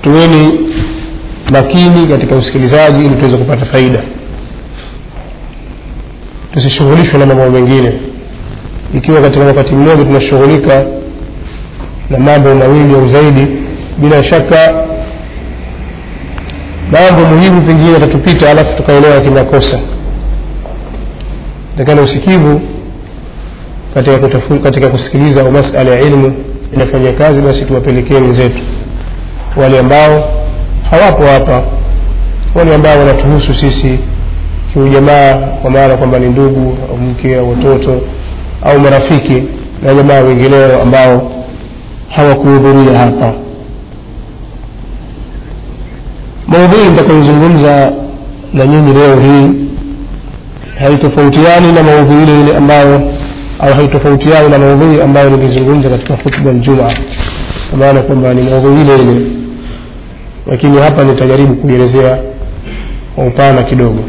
tuweni makini katika usikilizaji ili tuweze kupata faida tusishughulishwe na mambo mengine ikiwa katika wakati mmoja tunashughulika na mambo mawili au zaidi bila shaka mambo muhimu pengine yatatupita alafu tukaelewa kimakosa takana usikivu katika, kutafu, katika kusikiliza au masala ya ilmu inafanya kazi basi tuwapelekee wenzetu wale ambao hawapo hapa wale ambao wanatuhusu sisi kiujamaa kwa maana kwamba ni ndugu au mke au watoto au marafiki na jamaa wengineo ambao hawakuhudhuria hapa maudhui nitakayozungumza na nyinyi leo hii haitofautiani na maudhui ile ile ambayo au haitofautiani na maudhui ambayo nilizungumza katika hutuba aljumaa kwa maana kwamba ni maudhui ile ile lakini hapa nitajaribu kuielezea kwa upana kidogo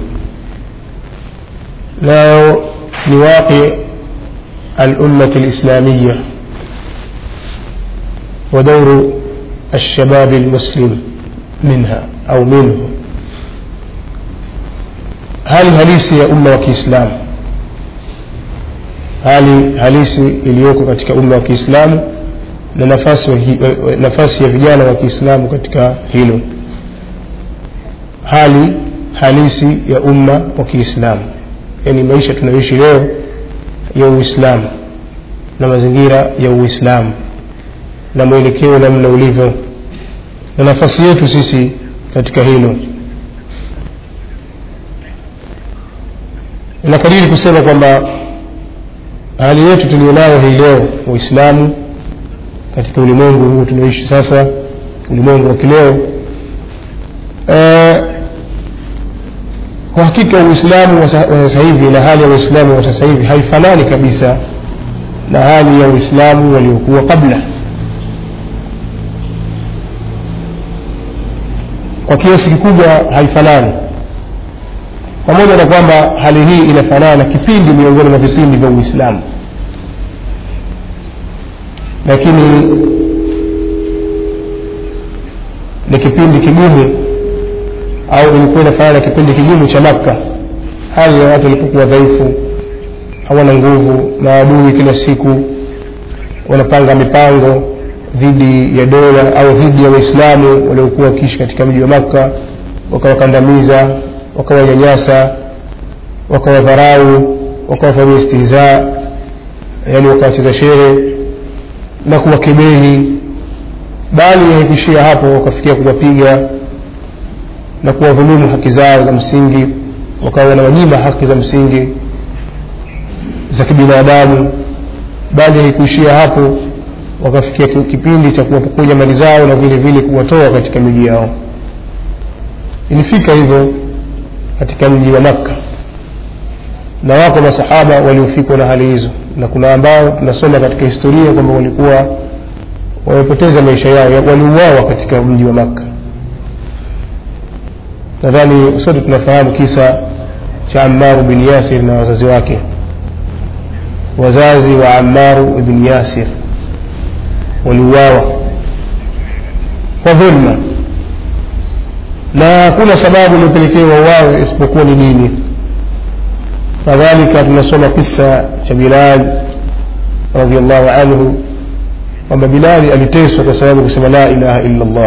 leo ni waqi الأمة الإسلامية ودور الشباب المسلم منها أو منه hali halisi ya umma wa kiislamu hali halisi iliyoko katika umma wa kiislamu na nafasi, wa, nafasi ya vijana wa kiislamu katika hilo hali halisi ya umma wa kiislamu yaani maisha tunayoishi leo ya uislamu na mazingira ya uislamu na mwelekeo namna ulivyo na nafasi yetu sisi katika hilo nakariri kusema kwamba hali yetu tulionayo hii leo waislamu katika ulimwengu huu tunaoishi sasa ulimwengu wa kileo e, kwa hakika uislamu wa sasa hivi na hali ya uislamu wa sasa hivi haifanani kabisa na hali ya uislamu waliokuwa kabla kwa kiasi kikubwa haifanani pamoja na kwamba hali hii inafanana na kipindi miongoni mwa vipindi vya uislamu lakini ni kipindi kigumu au ilikuwa inafanana na kipindi kigumu cha makka hali ya watu walipokuwa dhaifu hawana nguvu maadui kila siku wanapanga mipango dhidi ya dola au dhidi ya waislamu waliokuwa wakiishi katika mji wa makka wakawakandamiza wakawanyanyasa wakawadharau wakawafanyia istihzaa yaani wakawacheza shere na kuwakebehi bali haikuishia hapo wakafikia kuwapiga na kuwadhulumu haki zao za msingi wakawa wanawanyima haki za msingi za kibinadamu bali haikuishia hapo wakafikia kipindi cha kuwapokonya mali zao na vile vile kuwatoa katika miji yao ilifika hivyo katika mji wa makka na wako masahaba waliofikwa na hali hizo na kuna ambao tunasoma katika historia kwamba walikuwa wamepoteza maisha yao waliuawa katika mji wa makka nadhani sote tunafahamu kisa cha ammaru bin yasir na wazazi wake wazazi wa ammaru ibn yasir waliuawa kwa dhulma na hakuna sababu iliyopelekea wauawe isipokuwa ni dini kadhalika tunasoma kisa cha bilal radiallahu anhu kwamba bilali aliteswa kwa sababu kusema la ilaha illa llah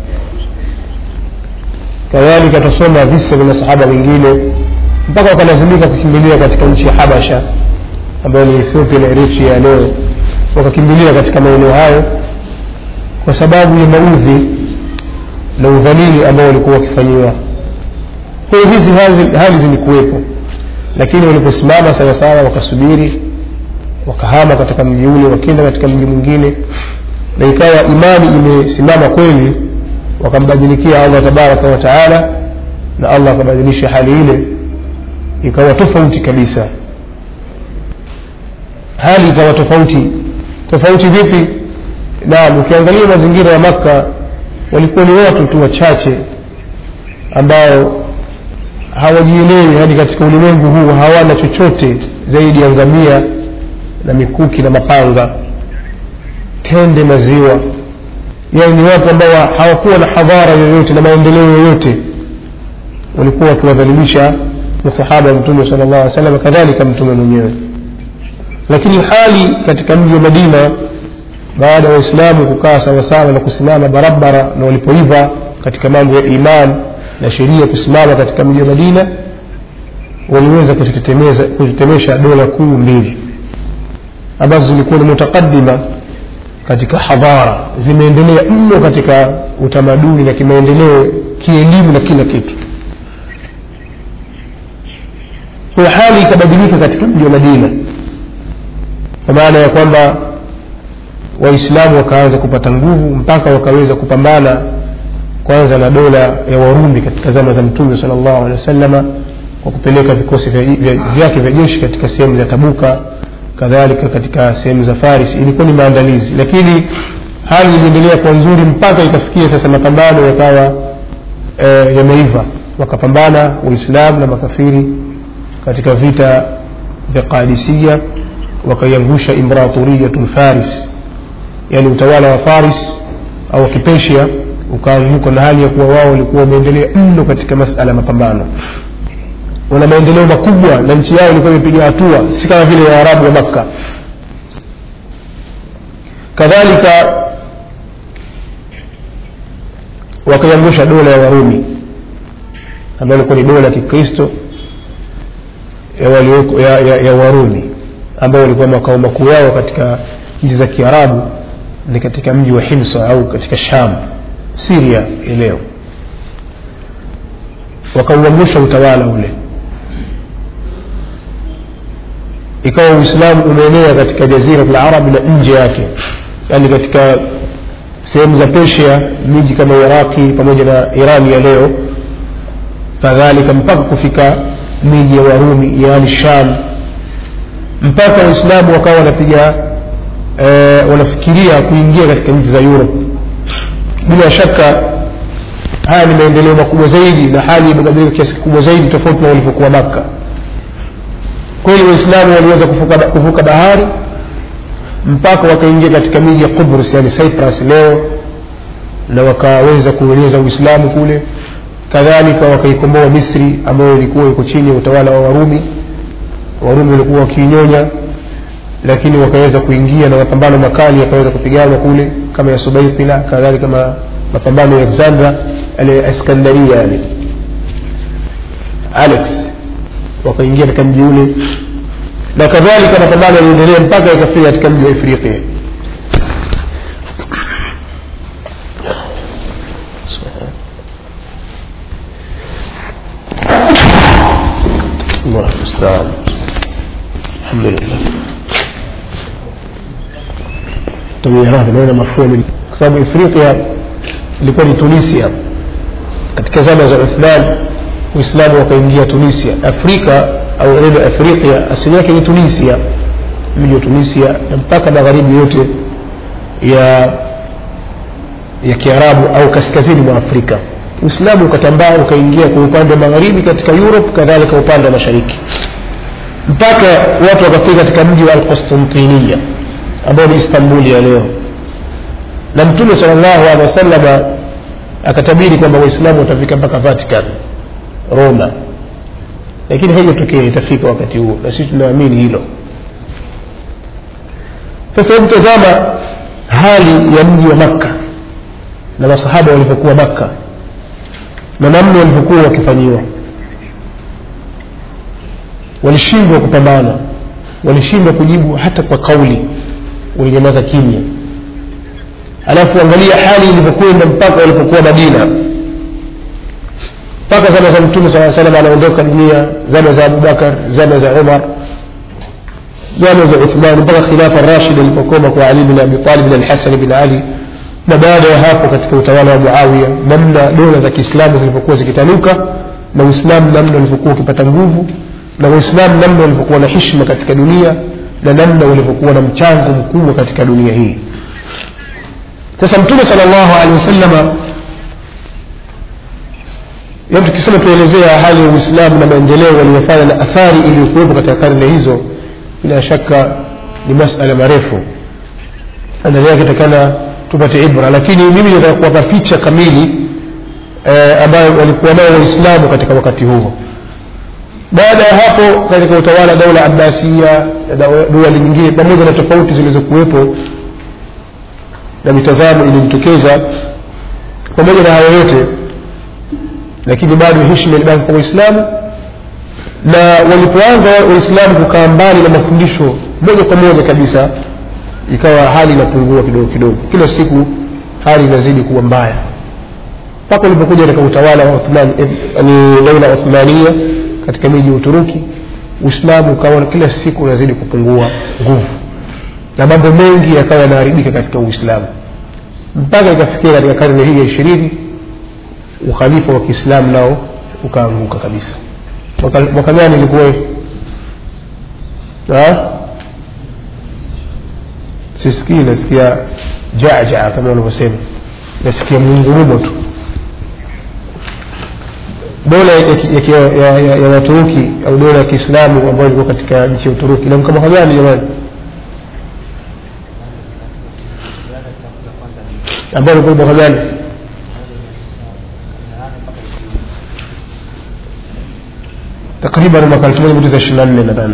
kadhalika tutasoma visa vya masahaba wengine mpaka wakalazimika kukimbilia katika nchi ya habasha ambayo ni ethiopia na eritrea ya leo wakakimbilia katika maeneo hayo kwa sababu ya maudhi na udhalili ambao walikuwa wakifanyiwa kwa hiyo hizi hali zilikuwepo lakini waliposimama sawasawa wakasubiri wakahama katika mji ule wakienda katika mji mwingine na ikawa imani imesimama kweli wakambadilikia allah tabaraka wa taala na allah akabadilisha hali ile ikawa tofauti kabisa hali ikawa tofauti tofauti vipi naam ukiangalia mazingira ya makka walikuwa ni watu tu wachache ambao hawajielewi hadi katika ulimwengu huu hawana chochote zaidi ya ngamia na mikuki na mapanga tende maziwa yani ni watu ambao hawakuwa na hadhara yoyote na maendeleo yoyote walikuwa wakiwadhalilisha masahaba wa mtume sala llahu alih wasallam kadhalika mtume mwenyewe lakini hali katika mji wa madina baada ya waislamu kukaa sawasawa na kusimama barabara na walipoiva katika mambo ya iman na sheria kusimama katika mji wa madina waliweza kuzitetemesha dola kuu mbili ambazo zilikuwa ni mutakadima katika hadhara zimeendelea mno katika utamaduni na kimaendeleo kielimu na kila kitu kwa hali ikabadilika katika mji wa madina kwa maana ya kwamba waislamu wakaanza kupata nguvu mpaka wakaweza kupambana kwanza na dola ya warumi katika zama za mtume sala llahu alehi wasalama kwa kupeleka vikosi vyake vya jeshi katika sehemu za tabuka kadhalika katika sehemu za faris ilikuwa ni maandalizi lakini hali iliendelea kwa nzuri mpaka ikafikia sasa mapambano yakawa e, yameiva wakapambana waislamu na makafiri katika vita vya qadisia wakaiangusha imperatoriyatu faris yani utawala wa faris au kipesia ukaanguka na hali ya kuwa wao walikuwa wameendelea mno katika masala ya mapambano wana maendeleo makubwa na nchi yao ilikuwa imepiga hatua si kama vile waarabu wa makka kadhalika wakaiangusha dola ya warumi ambayo ilikuwa ni dola ya kikristo ya, walioko, ya, ya, ya warumi ambao walikuwa makao makuu yao katika nchi za kiarabu ni katika mji wa himsa au katika sham siria leo wakauangusha utawala ule ikawa uislamu umeenea katika jazira larabi na nje yake yaani katika sehemu za persia miji kama iraqi pamoja na irani ya leo kadhalika mpaka kufika miji ya warumi yaani sham mpaka waislamu wakawa wanapiga e, wanafikiria kuingia katika nchi za europe bila shaka haya ni maendeleo makubwa zaidi na hali imebadilika kiasi kikubwa zaidi tofauti na walivyokuwa makka kweli waislamu waliweza kuvuka, kuvuka bahari mpaka wakaingia katika miji ya Qubrus yani Cyprus leo na wakaweza kueneza Uislamu kule kadhalika wakaikomboa Misri ambayo ilikuwa iko chini ya utawala wa Warumi Warumi walikuwa wakiinyonya lakini wakaweza kuingia na mapambano makali yakaweza kupigana kule kama ya Subaitila kadhalika ma, mapambano ya Alexandra ale Iskandaria yani Alex wakaingia katika mji ule na kadhalika mapambano yaliendelea mpaka ikafika katika mji wa Afrika الله المستعان الحمد لله تغييرات naona mafua kwa sababu Afrika ilikuwa ni Tunisia katika zama za Uthman Uislamu wakaingia Tunisia Afrika au neno Afrika asili yake ni Tunisia mji wa Tunisia na mpaka magharibi yote ya ya Kiarabu au kaskazini mwa Afrika Uislamu ukatambaa ukaingia kwa upande wa magharibi katika Europe kadhalika upande wa mashariki mpaka watu wakafika katika mji wa Al-Qustantiniya ambao ni Istanbuli ya leo na Mtume sallallahu alaihi wasallam akatabiri kwamba Waislamu watafika mpaka Vatican Roma lakini haijatokea itafika wakati huo na sisi tunaamini hilo sasa hebu tazama hali ya mji wa Makka na masahaba walivyokuwa Makka na namna walivyokuwa wakifanyiwa walishindwa kupambana walishindwa kujibu hata kwa kauli walinyamaza kimya alafu angalia hali ilivyokwenda mpaka walipokuwa madina mpaka zama za mtume saa salam anaondoka dunia zama za abubakar zama za umar zama za uthman mpaka khilafa rashid alipokoma kwa ali bin abi talib na alhasan bin ali na baada ya hapo katika utawala wa muawiya namna dola za kiislamu zilivyokuwa zikitanuka na uislamu namna ulivyokuwa ukipata nguvu na waislamu namna walivyokuwa na hishma katika dunia na namna walivyokuwa na mchango mkubwa katika dunia hii sasa mtume sal llahu alehi wasalama yaani tukisema tuelezea hali ya uislamu na maendeleo waliyofanya na athari iliyokuwepo katika karne hizo bila shaka ni masala marefu na ndani yake takana tupate ibra lakini mimi nataka kuwapa picha kamili eh, ambayo walikuwa nayo waislamu katika wakati huo baada ya hapo katika utawala daula abbasia dola nyingine pamoja na tofauti zilizokuwepo na mitazamo iliyojitokeza pamoja na hayo yote lakini bado heshima ilibaki kwa waislamu na walipoanza waislamu kukaa mbali na mafundisho moja kwa moja kabisa ikawa hali inapungua kidogo kidogo kila siku hali inazidi kuwa mbaya mpaka ulipokuja katika utawala wa Uthman ni daula Uthmania katika miji ya Uturuki Uislamu ukawa kila siku unazidi kupungua nguvu na mambo mengi yakawa yanaharibika katika Uislamu mpaka ikafikia katika karne hii ya ishirini ukhalifa wa Kiislamu nao ukaanguka kabisa mwaka, mwaka gani ilikuwa sisikii nasikia jajaa kama wanavyosema nasikia mungurumo tu dola ya, ya, ya, ya, ya waturuki au dola ya kiislamu ambayo ilikuwa katika nchi ya uturuki na mwaka gani jamani ambayo ilikuwa mwaka gani takriban mwaka elfu moja mia tisa ishirini na nne nadhani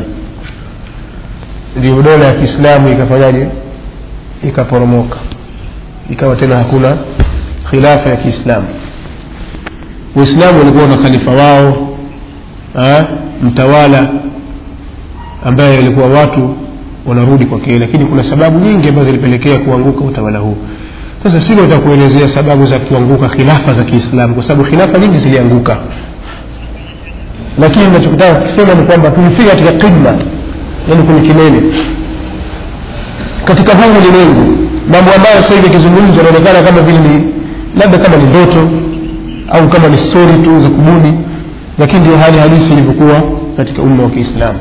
ndio dola ya kiislamu ikafanyaje ikaporomoka ikawa tena hakuna khilafa ya kiislamu waislamu walikuwa na khalifa wao ha? mtawala ambaye walikuwa watu wanarudi kwake lakini kuna sababu nyingi ambazo zilipelekea kuanguka utawala huu sasa silo takuelezea sababu za kuanguka khilafa za kiislamu kwa sababu khilafa nyingi zilianguka lakini nachokitaka kusema ni kwamba tulifika katika qidma yani kwenye kilele katika huu ulimwengu mambo ambayo sasa hivi yakizungumzwa yanaonekana kama vile ni labda kama ni ndoto au kama ni stori tu za kubuni lakini ndio hali halisi ilivyokuwa katika umma wa kiislamu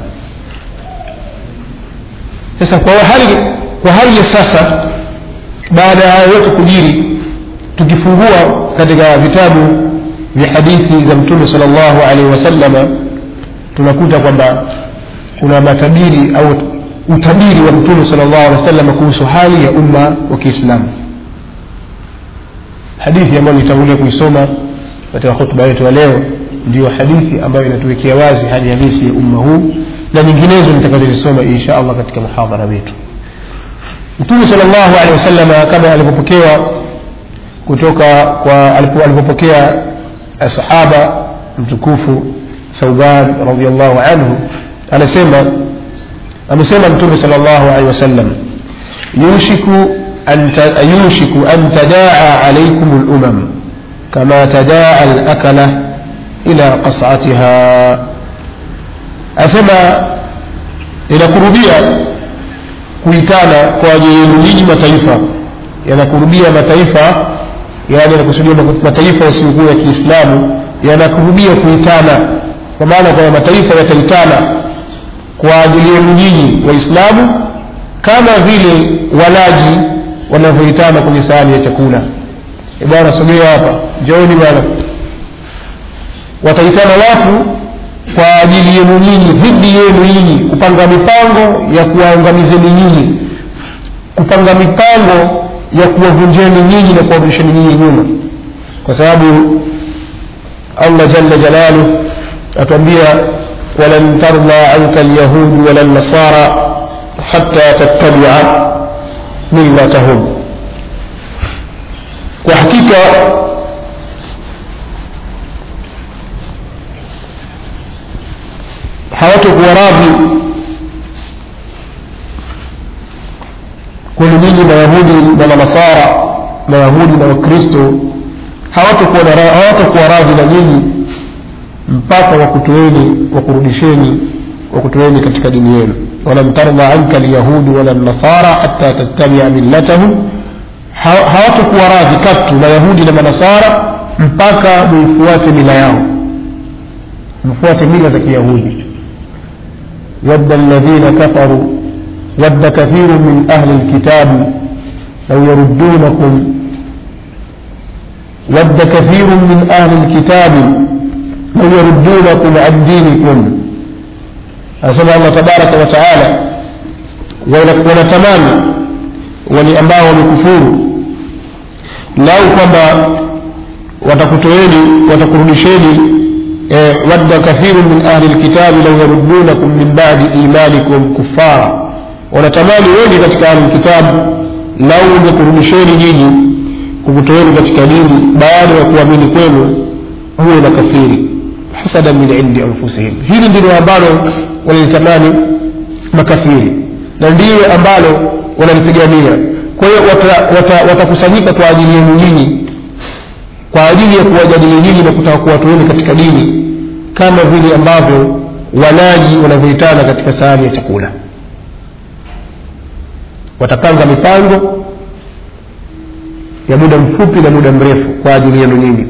sasa kwa hali kwa hali ya sasa baada ya hayo yote kujiri tukifungua katika vitabu vya hadithi za mtume sal llahu alaihi wasalama tunakuta kwamba kuna matabiri au utabiri wa mtume sal llahu alehi wasallam kuhusu hali ya umma wa kiislamu hadithi ambayo nitangulia kuisoma katika hutuba yetu ya leo ndiyo hadithi ambayo inatuwekea wazi hali halisi ya umma huu na nyinginezo nitakazozisoma insha allah katika muhadhara wetu mtume sal llahu alehi wasalama kama alivyopokewa kutoka kwa alipopokea sahaba mtukufu thauban radiallahu anhu anasema amesema mtume sal llahu alehi wasallam yushiku أن يوشك أن تداعى عليكم الأمم كما تداعى الأكلة إلى قصعتها أسمى إلى كربية kuitana kwa ajili yenu nyinyi mataifa yanakurubia mataifa yani yanakusudia mataifa yasiyokuwa ya kiislamu yanakurubia kuitana kwa maana kwamba mataifa yataitana kwa ajili yenu nyinyi waislamu kama vile walaji wanavyoitana kwenye sahani ya chakula e bwana sogea hapa njooni bwana wataitana watu kwa ajili yenu nyinyi dhidi yenu nyinyi kupanga mipango ya kuwaangamizeni nyinyi kupanga mipango ya kuwavunjeni nyinyi na kuwarudisheni nyinyi nyuma kwa sababu allah jalla jalaluh atuambia walan tarda anka lyahudu wala nasara hata tattabia millatahum kwa hakika hawatokuwa radhi kwenu nyinyi mayahudi na manasara mayahudi na wakristo hawatokuwa radhi na nyinyi mpaka wakutoeni wakurudisheni wakutoeni katika dini yenu ولن ترضى عنك اليهود ولا النصارى حتى تتبع ملتهم hawatakuwa radhi katu mayahudi na manasara mpaka muifuate mila yao mfuate mila za kiyahudi wadda alladhina kafaru wadda kathiru min ahli lkitabi lau yaruddunakum wadda kathiru min ahli lkitabi lau yaruddunakum an dinikum anasema allah tabaraka wa taala wanatamani wale ambao wamekufuru lau kwamba watakutoeni watakurudisheni eh, wadda kathiru min ahli lkitabi lau yaruddunakum min badi imanikum kuffara wanatamani wengi katika ahli lkitabu lau wangekurudisheni nyinyi kukutoeni katika dini baada ya kuamini kwenu huwe na kafiri hasada min indi anfusihim hili ndilo ambalo wanalitamani makafiri na ndiyo ambalo wanalipigania kwa hiyo watakusanyika wata, wata kwa ajili yenu nyinyi kwa ajili ya kuwajadili nyinyi na kutaka kuwatoeni katika dini kama vile ambavyo walaji wanavyoitana katika sahani ya chakula watapanga mipango ya muda mfupi na muda mrefu kwa ajili yenu nyinyi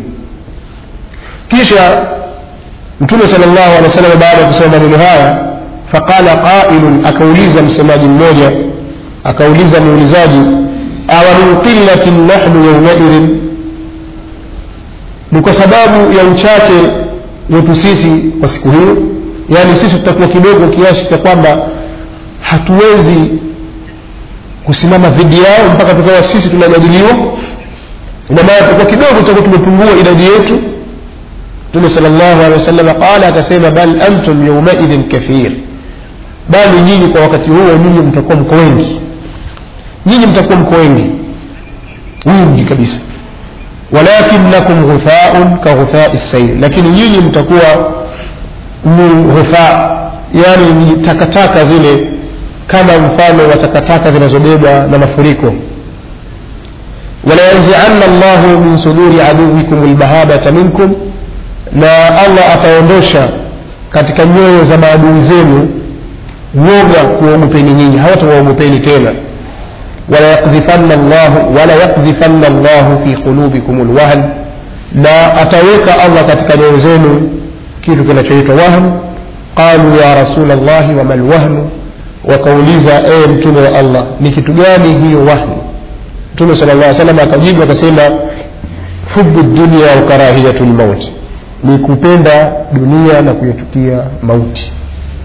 kisha mtume sal llahu alehi wa sallam baada ya kusema maneno haya faqala qailun akauliza msemaji mmoja akauliza muulizaji awa min qillatin nahnu yaumaidhin ni kwa sababu ya uchache wetu sisi kwa siku hiyo yaani sisi tutakuwa kidogo kiasi cha kwamba hatuwezi kusimama dhidi yao mpaka tukawa sisi tunajadiliwa ina maana tutakuwa kidogo tutakuwa tumepungua idadi yetu mtume sal llahu alehi wasallam qala akasema bal antum yaumaidhin kathir bali nyinyi kwa wakati huo nyinyi mtakuwa mko wengi nyinyi mtakuwa mko wengi wingi kabisa walakinakum ghuthaun ka ghuthai sail lakini nyinyi mtakuwa ni ghutha yani ni takataka zile kama mfano wa takataka zinazobebwa na mafuriko walayanzianna llahu min suduri aduwikum lmahabata minkum na allah ataondosha katika nyoyo za maadui zenu woga kuwaogopeni nyinyi hawatawaogopeni tena walayakdhifanna llahu wala yakdhifanna llahu fi qulubikum lwahn na ataweka allah katika nyoyo zenu kitu kinachoitwa wahn qalu ya rasul llahi wama lwahnu wakauliza ee mtume wa allah ni kitu gani hiyo wahni mtume sala llah salam akajibu akasema hubu dunia wa karahiyatu lmauti ni kupenda dunia na kuyachukia mauti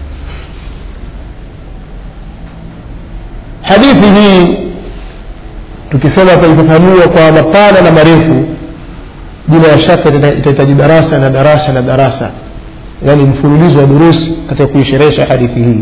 hadithi hii tukisema tutaifafanua kwa mapana na marefu bila shaka itahitaji darasa na darasa na darasa yaani mfululizo wa durusi katika kuisherehesha hadithi hii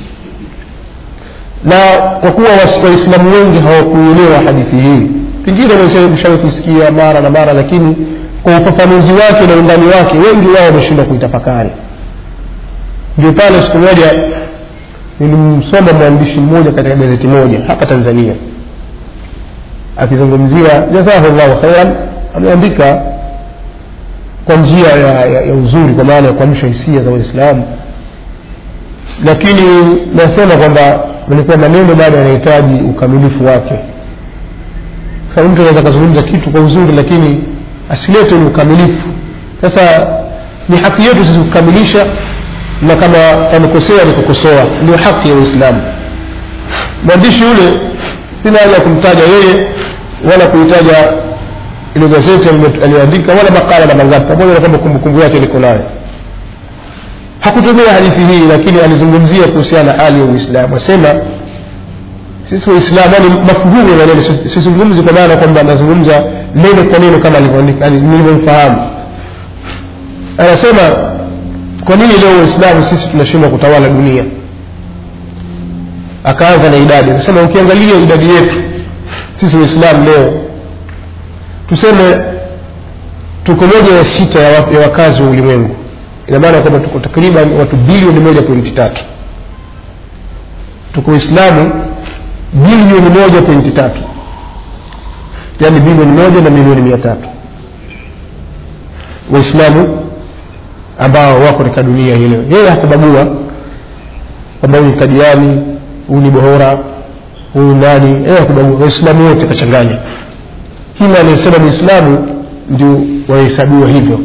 na kwa kuwa waislamu wengi hawakuelewa hadithi hii pengine mshawe kuisikia mara na mara lakini kwa ufafanuzi wake na undani wake wengi wao wameshindwa kuitafakari ndio pale siku moja nilimsoma mwandishi mmoja katika gazeti moja hapa tanzania akizungumzia jazahullahu khairan ameandika kwa njia ya, ya, ya uzuri kwa maana ya kuamsha hisia za waislamu lakini nasema kwamba ilikuwa maneno bado yanahitaji ukamilifu wake sababu mtu anaweza akazungumza kitu kwa uzuri lakini asilete ni ukamilifu sasa ni haki yetu sisi kukamilisha na kama amekosea ni kukosoa ndio haki ya uislamu mwandishi yule sina haja ya kumtaja yeye wala kuitaja ilo gazeti aliyoandika wala makala na mangapi pamoja na kwamba kumbukumbu yake niko nayo hakutumia hadithi hii lakini alizungumzia kuhusiana na hali ya uislamu asema sisi waislamu yani mafuhumu ya maneno sizungumzi kwa maana kwamba anazungumza neno kwa neno kama nilivyomfahamu anasema kwa nini leo waislamu sisi tunashindwa kutawala dunia akaanza na idadi anasema ukiangalia idadi yetu sisi waislamu leo tuseme tuko moja ya sita ya, ya wakazi wa ulimwengu ina maana kwamba tuko takriban watu bilioni moja pointi tatu tuko waislamu bilioni moja pointi tatu yaani bilioni moja na milioni mia tatu waislamu ambao wako katika dunia hii leo yeye hakubagua kwamba huyu ni kadiani huyu ni bohora huyu nani yeye hakubagua waislamu wote kachanganya kila anayesema ni islamu ndio wahesabiwa hivyo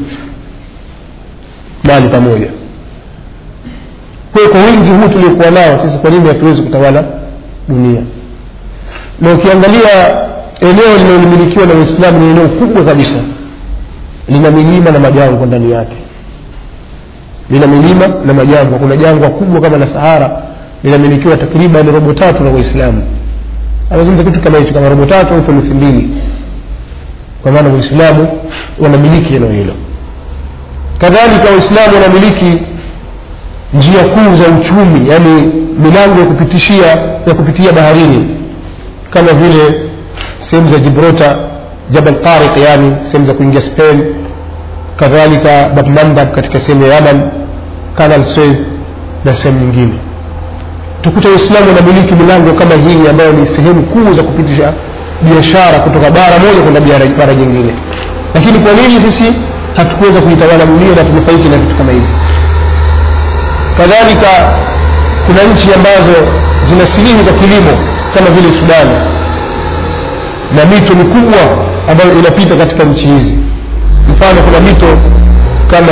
mali pamoja kwa kwa wingi huu tuliokuwa nao sisi kwa nini hatuwezi kutawala dunia na ukiangalia eneo linalomilikiwa na uislamu ni eneo kubwa kabisa lina milima na majangwa ndani yake lina milima na majangwa kuna jangwa kubwa kama la sahara linamilikiwa takriban robo tatu na waislamu anazungumza kitu kama hicho kama robo tatu au thuluthi mbili kwa maana waislamu wanamiliki eneo hilo kadhalika waislamu wanamiliki njia kuu za uchumi yani milango ya kupitishia ya kupitia baharini kama vile sehemu za gibraltar jabal tariq yani sehemu za kuingia spain kadhalika babmandab katika sehemu ya yaman canal suez na sehemu nyingine tukuta waislamu wanamiliki milango kama hii ambayo ni sehemu kuu za kupitisha biashara kutoka bara moja kwenda bara- bara jingine lakini kwa nini sisi hatukuweza kuitawala dunia na tunufaiki na vitu kama hivi kadhalika kuna nchi ambazo zina silimu za kilimo kama vile sudani na mito mikubwa ambayo inapita katika nchi hizi mfano kuna mito kama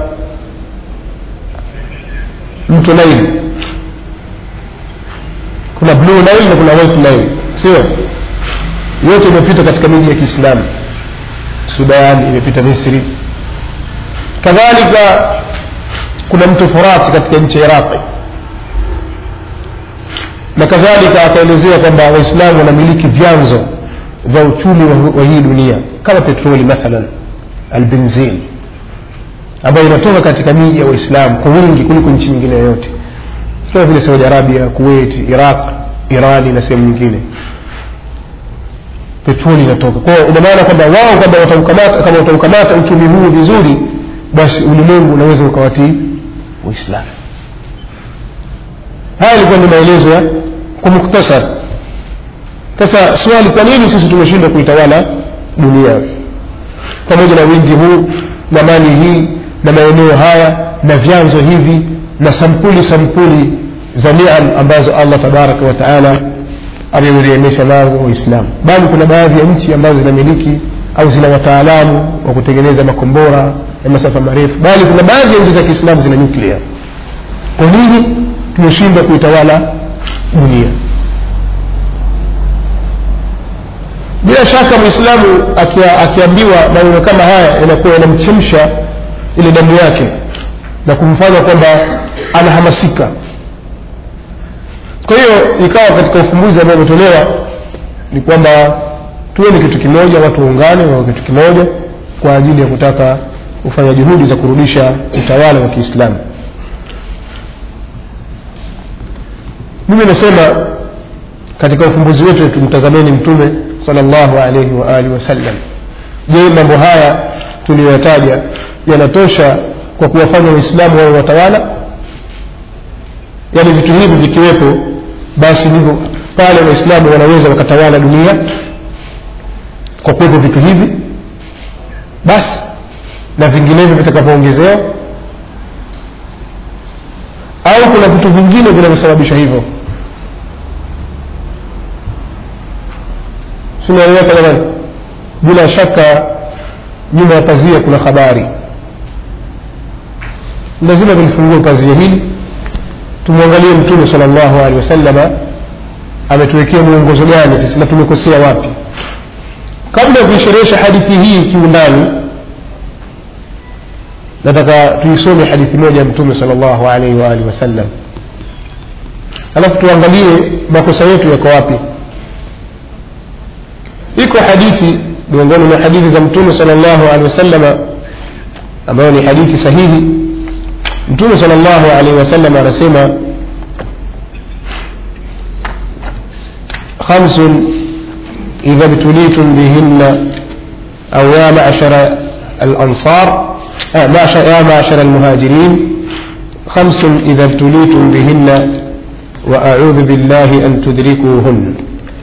mto naili kuna blue nile na kuna white nile sio yote imepita katika miji ya kiislamu sudan imepita misri kadhalika kuna mto furati katika nchi ya iraqi na kadhalika akaelezea kwamba waislamu wanamiliki vyanzo vya uchumi wa, wa hii dunia kama petroli mathalan albenzin ambayo inatoka katika miji ya waislamu kwa wingi kuliko nchi nyingine yoyote kama vile saudi arabia kuwait iraq irani na sehemu nyingine petroli inatoka kwa hiyo ina maana kwamba wao kwamba wataukamata kama wataukamata uchumi huu vizuri basi ulimwengu unaweza ukawatii uislamu haya ilikuwa ni maelezo ya kwa muktasar sasa swali kwa nini sisi tumeshindwa kuitawala dunia pamoja na wingi huu na mali hii na maeneo haya na vyanzo hivi na sampuli sampuli za niam ambazo allah tabaraka wa taala ameurehemesha nazo waislamu bali kuna baadhi ya nchi ambazo zinamiliki au zina wataalamu wa kutengeneza makombora ya masafa marefu bali kuna baadhi ya nchi za kiislamu zina nyuklia kwa nini tumeshindwa kuitawala dunia bila shaka mwislamu akia, akiambiwa maneno kama haya yanakuwa yanamchemsha ile damu yake na kumfanya kwamba anahamasika kwa hiyo ikawa katika ufumbuzi ambao umetolewa ni kwamba tuwe ni kitu kimoja watu waungane wawe kitu kimoja kwa ajili ya kutaka kufanya juhudi za kurudisha utawala wa kiislamu mimi nasema katika ufumbuzi wetu tumtazameni mtume salllahu alaihi wa alihi wasallam je mambo haya tuliyoyataja yanatosha kwa kuwafanya waislamu wawe watawala yaani vitu hivi vikiwepo basi ndivyo pale waislamu wanaweza wakatawala dunia kwa kuwepo vitu hivi basi na vinginevyo vitakavyoongezewa au kuna vitu vingine vinavyosababisha hivyo sinaeleweka jamani bila shaka nyuma ya pazia kuna habari lazima tulifungue pazia hili tumwangalie mtume sala llahu alehi wasalama ametuwekea mwongozo gani sisi na tumekosea wapi kabla ya kuisherehesha hadithi hii kiundani nataka tuisome hadithi moja ya mtume sala llahu alaihi waalihi wasallam alafu tuangalie makosa yetu yako wapi iko hadithi miongoni mwa hadithi za mtume sala llahu alehi wasalama ambayo ni hadithi sahihi mtume sala llahu alaihi wasallam anasema خمس إذا ابتليتم بهن أو يا معشر الأنصار آه معشر يا معشر المهاجرين خمس إذا ابتليتم بهن وأعوذ بالله أن تدركوهن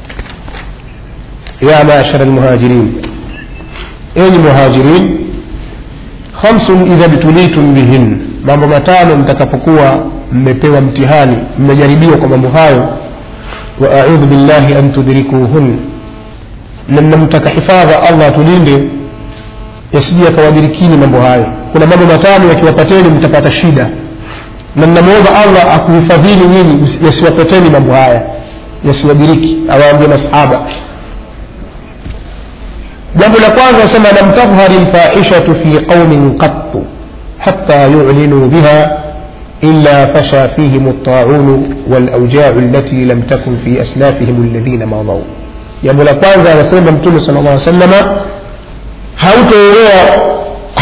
يا معشر المهاجرين أين مهاجرين خمس إذا ابتليتم بهن mambo matano mtakapokuwa mmepewa mtihani mmejaribiwa kwa mambo hayo wa audhu billahi an tudrikuhun na mnamtaka hifadha allah tulinde yasije yakawadirikini mambo hayo kuna mambo matano yakiwapateni mtapata shida na mnamwomba allah akuhifadhini nyinyi yasiwapateni mambo haya yasiwadiriki awaambia masahaba jambo la kwanza asema lam tadhhari lfahishatu fi qaumin qattu حتى يعلنوا بها إلا فشى فيهم الطاعون والأوجاع التي لم تكن في أسلافهم الذين مضوا jambo la kwanza anasema mtume sala llah salama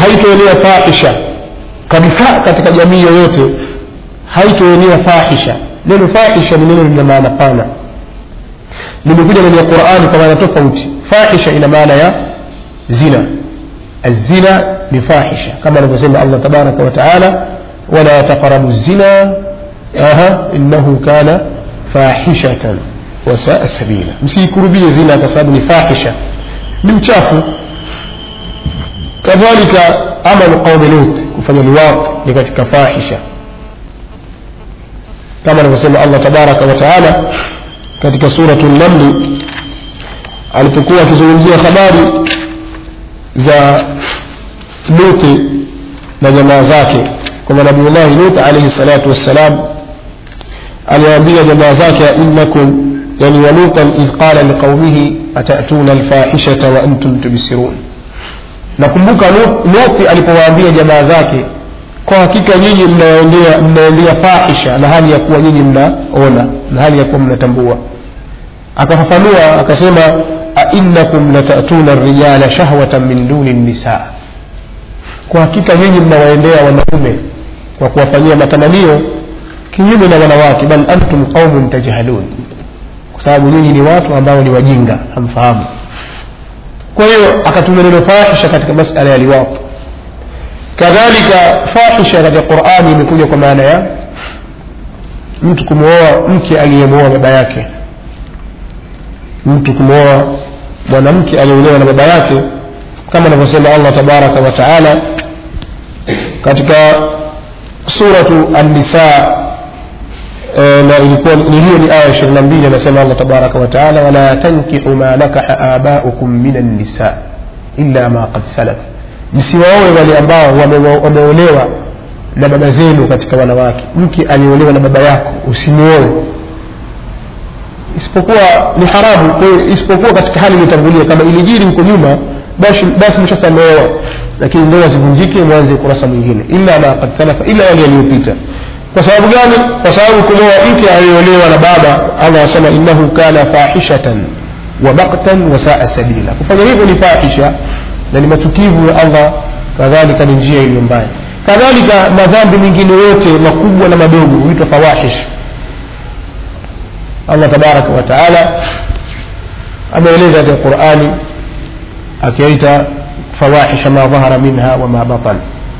haitoenea fahisha kabisa katika jamii yoyote haitoenea fahisha neno fahisha ni neno lina maana pana limekuja ndani ya qurani kwa maana tofauti fahisha ina maana ya zina الزنا بفاحشة كما نقول الله تبارك وتعالى ولا تقربوا الزنا أها إنه كان فاحشة وساء سبيلا msiikurubie zina kwa sababu ni fahisha ni mchafu kadhalika amalu qaumi lut kufanya liwaq ni katika fahisha kama anavyosema allah tabaraka wa taala katika suratu namli alipokuwa akizungumzia habari za luti na jamaa zake kwamba nabiullahi lut alaihi salatu wassalam aliwaambia jamaa zake innakum yani walutan idh qala liqaumihi atatuna alfahishata wa antum tubsirun nakumbuka luti alipowaambia jamaa zake kwa hakika nyinyi mnaendea mnaendea fahisha na hali ya kuwa nyinyi mnaona na hali ya kuwa mnatambua akafafanua akasema ainnakum latatuna rijala shahwatan min duni nisa kwa hakika nyinyi mnawaendea wanaume kwa kuwafanyia matamanio kinyume na wanawake bal antum qaumun tajhalun kwa sababu nyinyi ni watu ambao ni wajinga hamfahamu kwa hiyo akatumia neno fahisha katika masala ya liwapo kadhalika fahisha katika qurani imekuja kwa maana ya mtu kumwoa mke aliyemwoa baba yake mtu kumwoa mwanamke aliyeolewa na baba yake kama anavyosema allah tabaraka wa taala katika suratu annisa e, na ilikuwa ni hiyo ni aya ishirini na mbili anasema allah tabaraka wa taala wala tankihu ma nakaha abaukum min annisa illa ma qad salaf msiwaoe wale ambao wameolewa na baba zenu katika wanawake mke aliolewa na baba yako usimuoe isipokuwa ni haramu kwa hiyo isipokuwa katika hali iliyotangulia kama ilijiri huko nyuma basi basi mshasamehewa lakini ndoa zivunjike mwanze kurasa mwingine illa ma qad salafa illa yale yaliyopita kwa sababu gani kwa sababu kumwoa mke aliyeolewa na baba allah anasema innahu kana fahishatan wa baktan wa saa sabila kufanya hivyo ni fahisha na ni matukivu ya allah kadhalika ni njia iliyo mbaya kadhalika madhambi mengine yote makubwa na madogo huitwa fawahish allah tabaraka wa taala ameeleza katika qurani akiaita fawahisha ma dhahara minha wama batan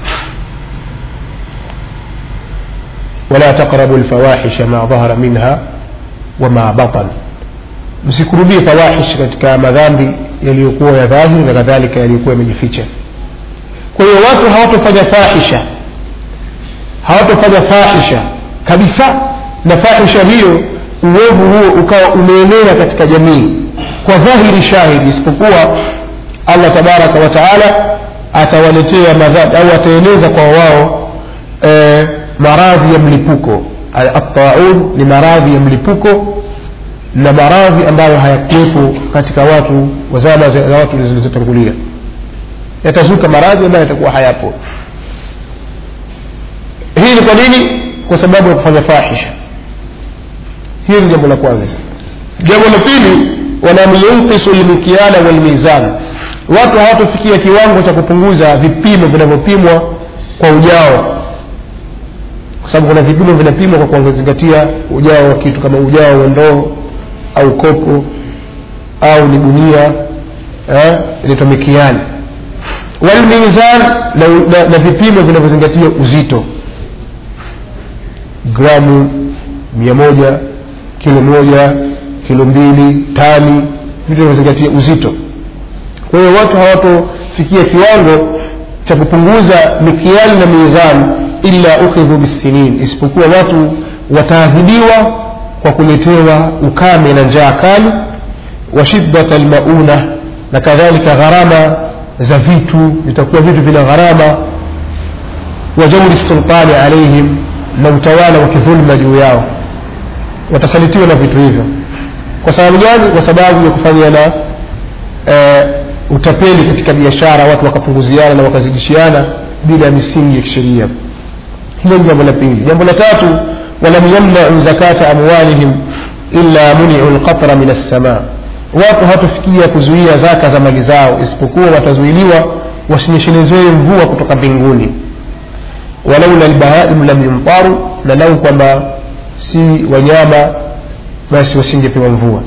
ولا تقربوا الفواحش ما ظهر منها وما بطن msikurubie fawahish katika madhambi yaliyokuwa ya dhahiri na kadhalika yaliyokuwa yamejificha kwa hiyo watu hawatofanya fahisha hawatofanya fahisha kabisa na fahisha hiyo uovu huo ukawa umeenea katika jamii kwa dhahiri shahidi isipokuwa allah tabaraka wa taala atawaletea madhambi au ataeneza kwa wao e, maradhi ya mlipuko ataun ni maradhi ya mlipuko na maradhi ambayo hayakuwepo katika watu wa zama za watu zilizotangulia yatazuka maradhi ambayo yatakuwa hayapo hii ni kwa nini kwa sababu ya kufanya fahisha hili ni jambo la kwanza jambo la pili walam yunqisu lmikiala walmizan watu hawatofikia kiwango cha kupunguza vipimo vinavyopimwa kwa ujao kwa sababu kuna vipimo vinapimwa kwa kuzingatia ujao wa kitu kama ujao wa ndoo au kopo au ni gunia eh, inaitwa mikiani walmizan na, na, na vipimo vinavyozingatia uzito gramu mia moja kilo moja kilo mbili tani vitu vinavyozingatia uzito kwa hiyo watu hawatofikia kiwango cha kupunguza mikiali na mizani illa ukhidhu bisinin isipokuwa watu wataadhibiwa kwa kuletewa ukame na njaa kali wa shiddat almauna na kadhalika gharama za vitu vitakuwa vitu vina gharama wa jauri sultani alaihim na utawala wa kidhulma juu yao watasalitiwa na vitu hivyo kwa sababu gani kwa sababu ya kufanya na e, utapeli katika biashara watu wakapunguziana na wakazidishiana bila ya misingi ya kisheria hilo ni jambo la pili jambo la tatu walam yamnau zakata amwalihim illa muniu lqatra min alsama watu hawatofikia kuzuia zaka za mali zao isipokuwa watazuiliwa wasinyeshelezewe mvua kutoka mbinguni walaula lbahaimu lam yumtaru na lau kwamba si wanyama basi wasingepewa mvua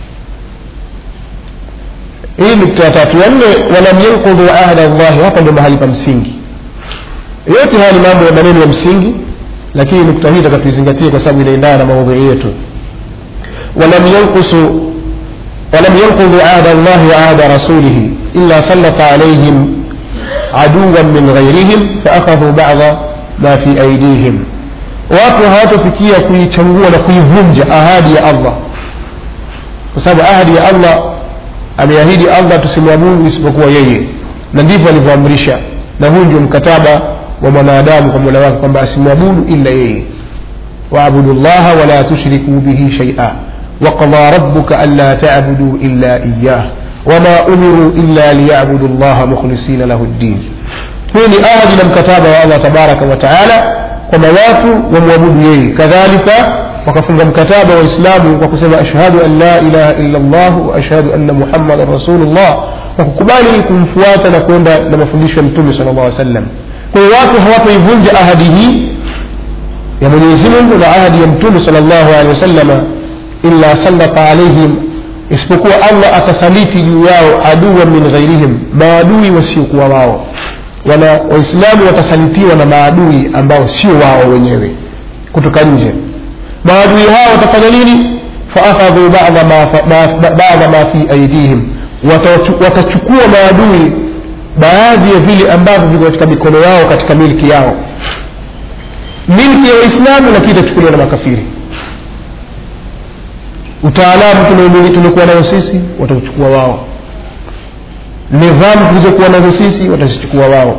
hii nukta ya tatu ya nne walam yankudhu ahda llahi hapa ndio mahali pa msingi yote haya ni mambo ya maneno ya msingi lakini nukta hii taka tuizingatie kwa sababu inaendana na maudhui yetu walam yankusu ولم ينقضوا عهد الله وعهد رسوله إلا سلط عليهم عدوا من غيرهم فأخذوا بعض ما في أيديهم watu hawatofikia kuichangua na kuivunja ahadi ya allah kwa sababu ahadi ya allah ameahidi allah tusimwabudu isipokuwa yeye na ndivyo alivyoamrisha na huu ndio mkataba wa mwanadamu kwa mola wake kwamba asimwabudu illa yeye waabudu llaha wala tushriku bihi shaia وقضى ربك ألا تعبدوا إلا إياه وما أمروا إلا ليعبدوا الله مخلصين له الدين hii ni ahadi na mkataba wa allah tabaraka wataala kwamba watu wamwabudu yeye kadhalika wakafunga mkataba wa islamu kwa kusema ashhadu an la ilaha illa llah wa ashhadu anna muhammadan rasulullah kwa kukubali kumfuata na kwenda na mafundisho ya mtume sala llah sallam kwa hiyo watu hawatoivunja ahadi hii ya mwenyezi mungu na ahadi ya mtume sala llahu alehi wasalama illa sallata alaihim isipokuwa allah atasaliti juu yao adua min ghairihim maadui wasiokuwa wao wana waislamu watasalitiwa na maadui ambao sio wao wenyewe kutoka nje maadui hao watafanya nini faakhadhu bada ma, ma, bada ma fi aidihim watachukua maadui baadhi ya vile ambavyo viko katika mikono yao katika milki yao milki ya waislamu lakini itachukuliwa na makafiri utaalamu tuliokuwa nayo sisi watauchukua wao nidhamu tulizokuwa nazo sisi watazichukua wao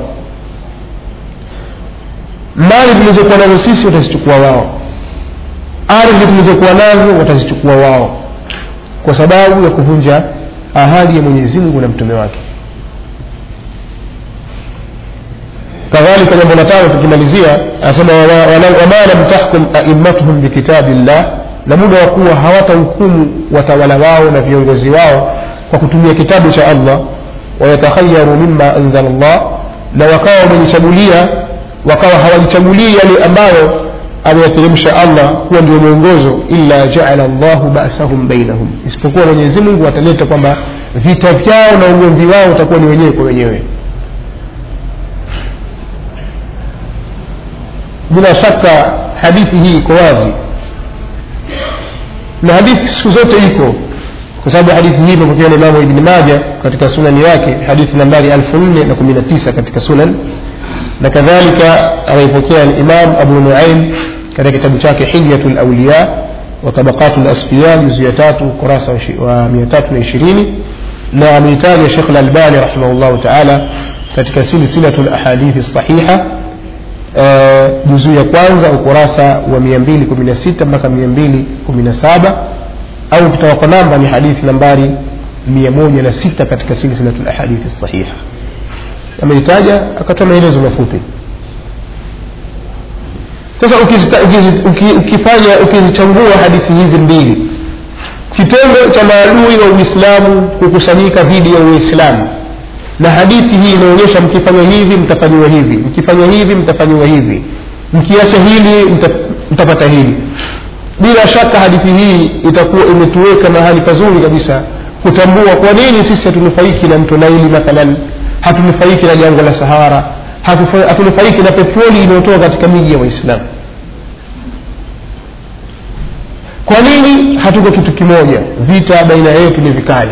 mali tulizokuwa nazo sisi watazichukua wao ardhi tulizokuwa nazo watazichukua wao kwa sababu ya kuvunja ahadi ya mwenyezi mungu na mtume wake kadhalika jambo la tano tukimalizia anasema wama lam tahkum aimmatuhum bikitabi llah na muda wa kuwa hawatahukumu watawala wao na viongozi wao kwa kutumia kitabu cha allah wayatakhayaru mima anzala llah na wakawa wamejichagulia wakawa hawajichagulii yale ambayo ameyateremsha allah kuwa ndio mwongozo illa jaala llahu basahum bainahum isipokuwa mwenyezi mungu ataleta kwamba vita vyao na ugomvi wao utakuwa ni wenyewe kwa wenyewe bila shaka hadithi hii iko wazi na hadithi siku zote iko kwa sababu hadithi hii imepokewa na imamu ibni maja katika sunani yake hadithi nambari elfu nne na kumi na tisa katika sunan na kadhalika ameipokea imam abu nuaim katika kitabu chake hilyatu lauliya wa tabaqatu lasfiya juzu ya tatu ukurasa wa mia tatu na ishirini na ameitaja shekh lalbani rahimahullahu taala katika silsilatu lahadithi sahiha juzuu ya kwanza ukurasa wa 216 mpaka 217 au ukitaka kwa namba ni hadithi nambari 106 katika silsilatu lahadithi sahiha ameitaja akatoa maelezo mafupi sasa ukifanya ukizichambua hadithi hizi mbili kitendo cha maadui wa uislamu kukusanyika dhidi ya uislamu na hadithi hii inaonyesha mkifanya hivi mtafanyiwa hivi mkifanya hivi mtafanyiwa hivi mkiacha hili mta, mtapata hili bila shaka hadithi hii itakuwa imetuweka mahali pazuri kabisa kutambua kwa nini sisi hatunufaiki na mto naili mathalan hatunufaiki na jangwa la sahara hatunufaiki na petroli inayotoka katika miji ya waislamu kwa nini hatuko kitu kimoja vita baina yetu ni vikali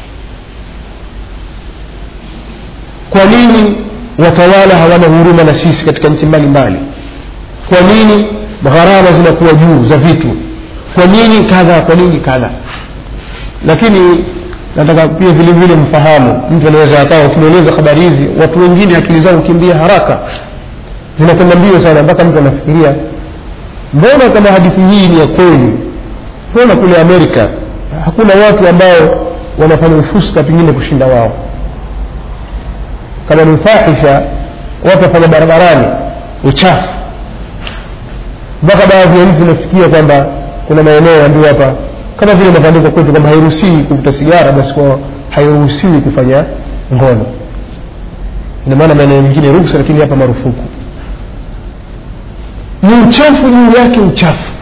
kwa nini watawala hawana huruma na sisi katika nchi mbalimbali kwa nini gharama zinakuwa juu za vitu kwa nini kadha kwa nini kadha lakini nataka pia vile vile mfahamu mtu anaweza akawa ukimweleza habari hizi watu wengine akili zao hukimbia haraka zinakwenda mbio sana mpaka mtu anafikiria mbona kama hadithi hii ni ya kweli mbona kule amerika hakuna watu ambao wanafanya ufuska pengine kushinda wao kama ni fahisha watu wafanya barabarani uchafu mpaka baadhi ya nchi zinafikia kwamba kuna maeneo yambiwa hapa kama vile inavyoandikwa kwetu kwamba hairuhusiwi kuvuta sigara basi kwa hairuhusiwi kufanya ngono ina maana maeneo mengine ruksa lakini hapa marufuku ni uchafu juu yake uchafu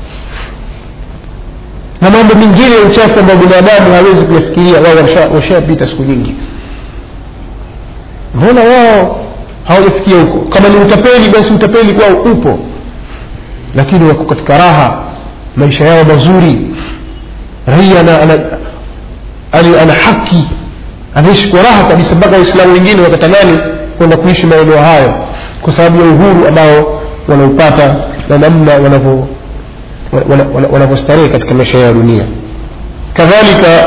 na mambo mengine ya uchafu ambayo binadamu hawezi kuyafikiria wao washa- washapita siku nyingi mbona wao hawajafikia huko kama ni utapeli basi utapeli kwao upo lakini wako katika raha maisha yao mazuri raia ana, ana, ana, ana haki anaishi kwa raha kabisa mpaka waislamu wengine wakatamani kwenda kuishi maeneo hayo kwa sababu ya uhuru ambao wanaupata na namna wanavyo wana- wana- wanavyostarehe katika maisha ya dunia kadhalika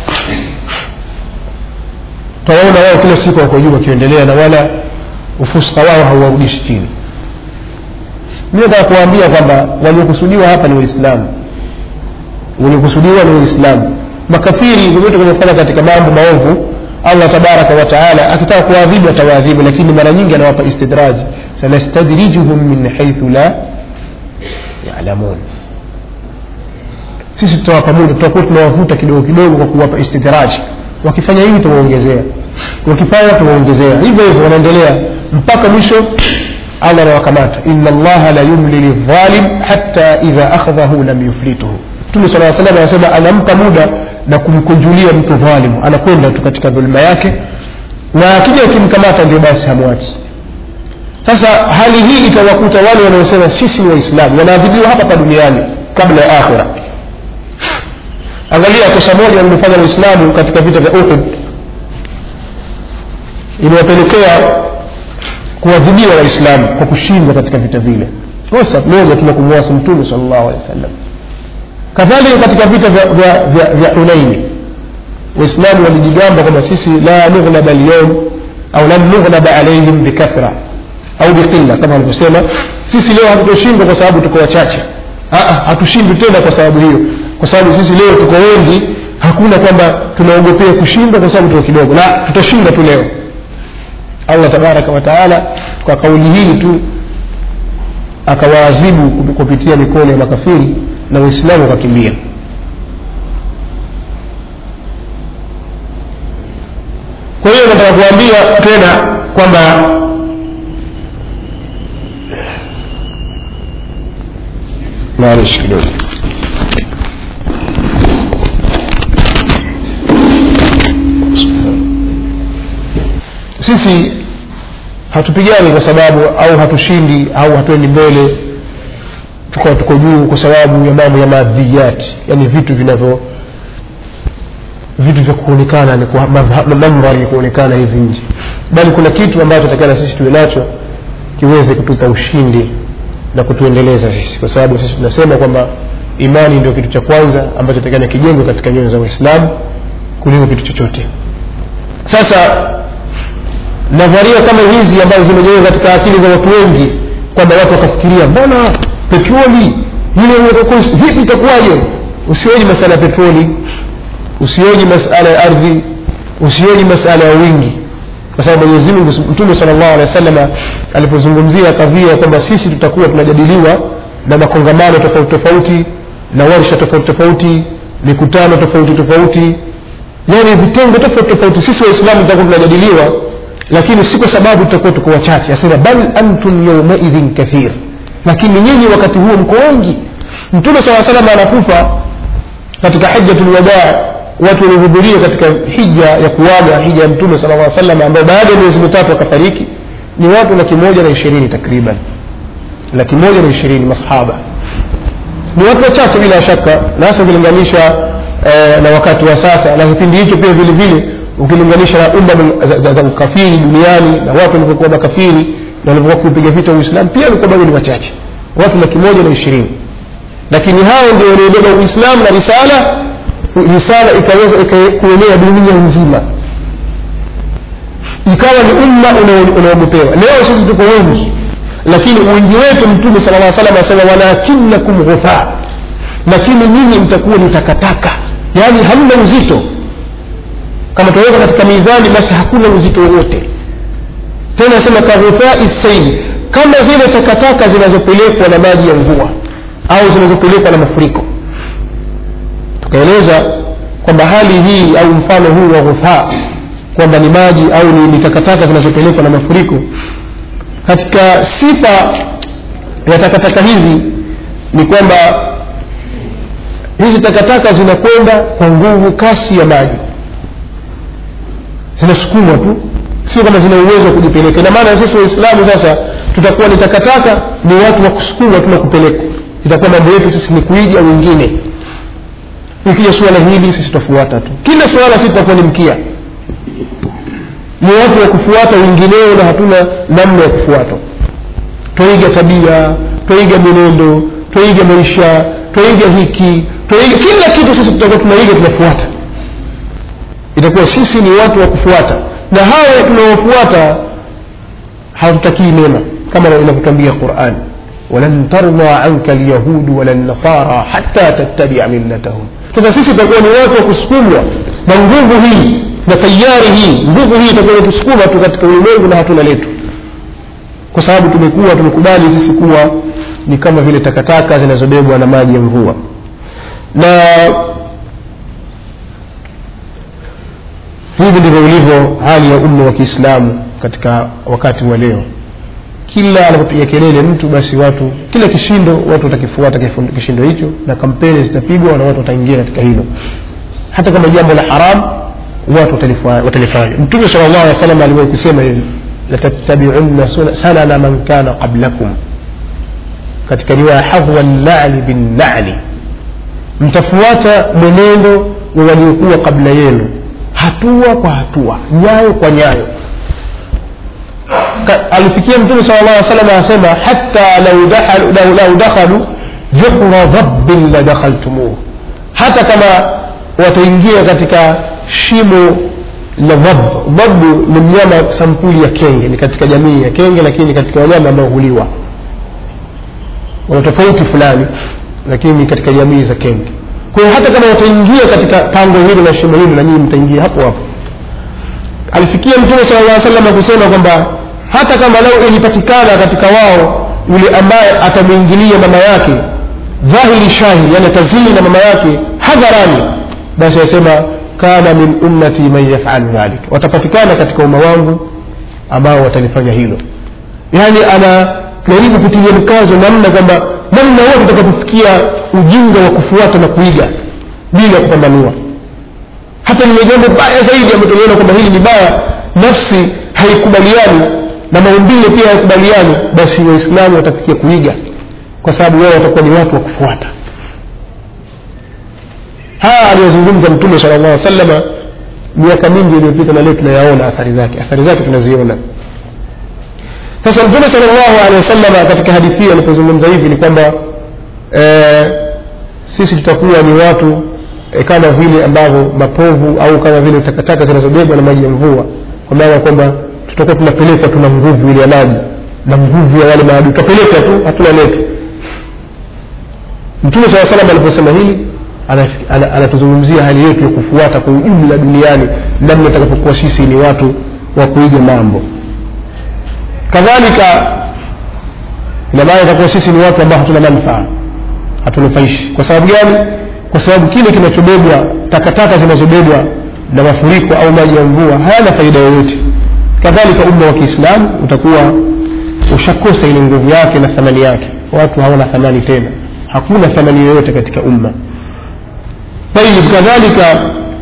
tawaona wao kila siku wako juu wakiendelea na wala ufuska wao hauwarudishi chini mi nataka kuwaambia kwamba waliokusudiwa hapa ni waislamu waliokusudiwa ni waislamu makafiri vyovyote wanaofanya katika mambo maovu allah tabaraka wa taala akitaka kuwaadhibu atawaadhibu lakini mara nyingi anawapa istidraji sanastadrijuhum min haithu la yalamun sisi tutawapa muda tutakuwa tunawavuta kidogo kidogo kwa kuwapa istidraji wakifanya hivi tuwaongezea wakifanya tuwaongezea hivyo hivyo wanaendelea mpaka mwisho allah anawakamata ina allaha la yumli lidhalim hata idha akhadhahu lam yuflituhu mtume sala salam anasema anampa muda na kumkunjulia mtu dhalimu anakwenda tu katika dhuluma yake na akija akimkamata ndio basi hamwachi sasa hali hii ikawakuta wale wanaosema sisi ni waislamu wanaadhibiwa hapa pa duniani kabla ya akhira angalia kosa moja walilofanya waislamu katika vita vya uhud iliwapelekea kuadhibiwa waislamu kwa kushindwa katika vita vile kosa moja tuna kumwasi mtume sal llahu alehi wa sallam kadhalika katika vita vya, vya, vya, vya hunaini waislamu walijigamba kwamba sisi la nughlaba alyawm au lan nughlaba alaihim bikathra au biqilla kama walivyosema sisi leo hatutoshindwa kwa sababu tuko wachache hatushindwi tena kwa sababu hiyo kwa sababu sisi leo tuko wengi hakuna kwamba tunaogopea kushindwa kwa sababu tuko kidogo la tutashinda tu leo allah tabaraka wataala kwa kauli hii tu akawaadhibu kupitia mikono ya makafiri na waislamu wakakimbia kwa hiyo nataka kuambia tena kwamba maanishi kidogo sisi hatupigani kwa sababu au hatushindi au hatuendi mbele tukawa tuko juu kwa sababu ya mambo ya madhiyati yani vitu vinavyo vitu vya kuonekana ni kwa mandhari ya kuonekana hivi nje bali kuna kitu ambacho takiana sisi tuwe nacho kiweze kutupa ushindi na kutuendeleza sisi kwa sababu sisi tunasema kwamba imani ndio kitu cha kwanza ambacho takana kijengwe katika nyoyo za waislamu kuliko kitu chochote sasa nadharia kama hizi ambazo zimejengwa katika akili za watu wengi kwamba watu wakafikiria mbona petroli ile vipi itakuwaje usioji masala ya petroli usioji masala ya ardhi usioji masala ya wingi kwa sababu mwenyezi mungu mtume sala llahu alehi wa sallam alipozungumzia kadhia kwamba sisi tutakuwa tunajadiliwa na makongamano tofauti tofauti na warsha tofauti tofauti mikutano tofauti tofauti yani vitengo tofauti tofauti sisi waislamu tutakuwa tunajadiliwa lakini si kwa sababu tutakuwa tuko wachache asema bal antum yaumaidhin kathir lakini nyinyi wakati huo mko wengi mtume saa salam anakufa katika hijjatu lwadaa watu waliohudhuria katika hija ya kuaga hija ya mtume sala aa salam ambao baada ya miezi mitatu akafariki ni watu laki moja na ishirini takriban laki moja na ishirini masahaba ni watu wachache bila shaka na hasa ukilinganisha eh, na wakati wa sasa na kipindi hicho pia vile vile ukilinganisha na umma za, za, za ukafiri duniani na watu walivyokuwa makafiri na walivyokuwa kupiga vita uislamu pia walikuwa bado ni wachache watu laki moja na ishirini lakini hao ndio waliobeba uislamu na risala risala ikaweza kuenea dunia nzima ikawa ni umma unaogopewa leo sisi tuko wengi lakini wingi wetu mtume sala aa salam asema walakinakum ghutha lakini nyinyi mtakuwa ni takataka yaani hamna uzito kama tunaweka katika mizani basi hakuna uzito wowote tena asema kaghufai saili kama zile takataka zinazopelekwa na maji ya mvua au zinazopelekwa na mafuriko tukaeleza kwamba hali hii au mfano huu wa ghufaa kwamba ni maji au ni, ni takataka zinazopelekwa na mafuriko katika sifa ya takataka hizi ni kwamba hizi takataka zinakwenda kwa nguvu kasi ya maji zinasukumwa tu sio kama zina uwezo wa kujipeleka ina maana sisi waislamu sasa tutakuwa ni takataka ni watu wa kusukumwa tu na kupelekwa itakuwa mambo yetu sisi ni kuiga wengine ikija suala hili sisi tutafuata tu kila suala sisi tutakuwa ni mkia ni watu wa kufuata wengineo na hatuna namna ya kufuata twaiga tabia twaiga mwenendo twaiga maisha twaiga hiki twaiga kila kitu sisi tutakuwa tunaiga tunafuata itakuwa sisi ni watu wa kufuata na hawa tunaofuata hatutakii mema kama inavyotwambia quran walan tarda anka lyahudu wala nasara hata tattabia millatahum sasa sisi tutakuwa ni watu wa kusukumwa na nguvu hii na tayari hii nguvu hii itakuwa inatusukuma tu katika ulimwengu na hatuna letu kwa sababu tumekuwa tumekubali sisi kuwa ni kama vile takataka zinazobebwa na maji ya mvua na hivi ndivyo ilivyo hali ya umma wa kiislamu katika wakati wa leo kila anapopiga kelele mtu basi watu kila kishindo watu watakifuata kishindo hicho na kampeni zitapigwa na watu wataingia katika hilo hata kama jambo la haram watu watalifanya mtume sala llahu alih wa sallam aliwahi kusema hivi latattabiunna sanana man kana qablakum katika riwaya hadhwa nnali binnali mtafuata mwenendo wa waliokuwa kabla yenu hatua kwa hatua nyayo kwa nyayo alifikia mtume sala llah salam anasema hata lau dakhalu juhra dhabbin la dakhaltumuh hata kama wataingia katika shimo la dhab dhabu ni mnyama sampuli ya kenge ni katika jamii ya kenge lakini katika wanyama ambao huliwa wana tofauti fulani lakini katika jamii za kenge kwa hiyo hata kama wataingia katika pango hilo na shimo hilo na nyinyi mtaingia hapo hapo alifikia mtume sala llah salam kusema kwamba hata kama lau ilipatikana katika wao yule ambaye atamwingilia mama yake dhahiri shahidi yani atazini na mama yake hadharani basi asema kana min ummati man yafalu dhalik watapatikana katika umma wangu ambao watalifanya hilo yaani anajaribu kutilia mkazo namna kwamba namna wote utakapofikia ujinga wa kufuata na kuiga bila kupambanua hata lile jambo baya zaidi ambayo tuliona kwamba hili ni baya nafsi haikubaliani na maumbile pia hayakubaliani basi waislamu watafikia kuiga kwa sababu wao watakuwa ni watu wa kufuata haya aliyozungumza mtume sala llah salama miaka mingi iliyopita na leo tunayaona athari zake athari zake tunaziona sasa mtume sala llahu alehi wasalama katika hadithi hii alipozungumza hivi ni kwamba e, sisi tutakuwa ni watu e, kama vile ambavyo mapovu au kama vile takataka zinazobebwa na maji ya mvua kwa maana kwamba tutakuwa tunapelekwa tuna nguvu ile ya maji na nguvu ya wale maadui tutapelekwa tu hatuna letu mtume saa salam aliposema hili anatuzungumzia hali yetu ya kufuata kwa ujumla duniani namna itakapokuwa sisi ni watu wa kuiga mambo kadhalika ina maana itakuwa sisi ni watu ambao hatuna manufaa hatunufaishi kwa sababu gani kwa sababu kile kinachobebwa takataka zinazobebwa na mafuriko au maji ya mvua hayana faida yoyote kadhalika umma wa kiislamu utakuwa ushakosa ile nguvu yake na thamani yake watu hawana thamani tena hakuna thamani yoyote katika umma tayib kadhalika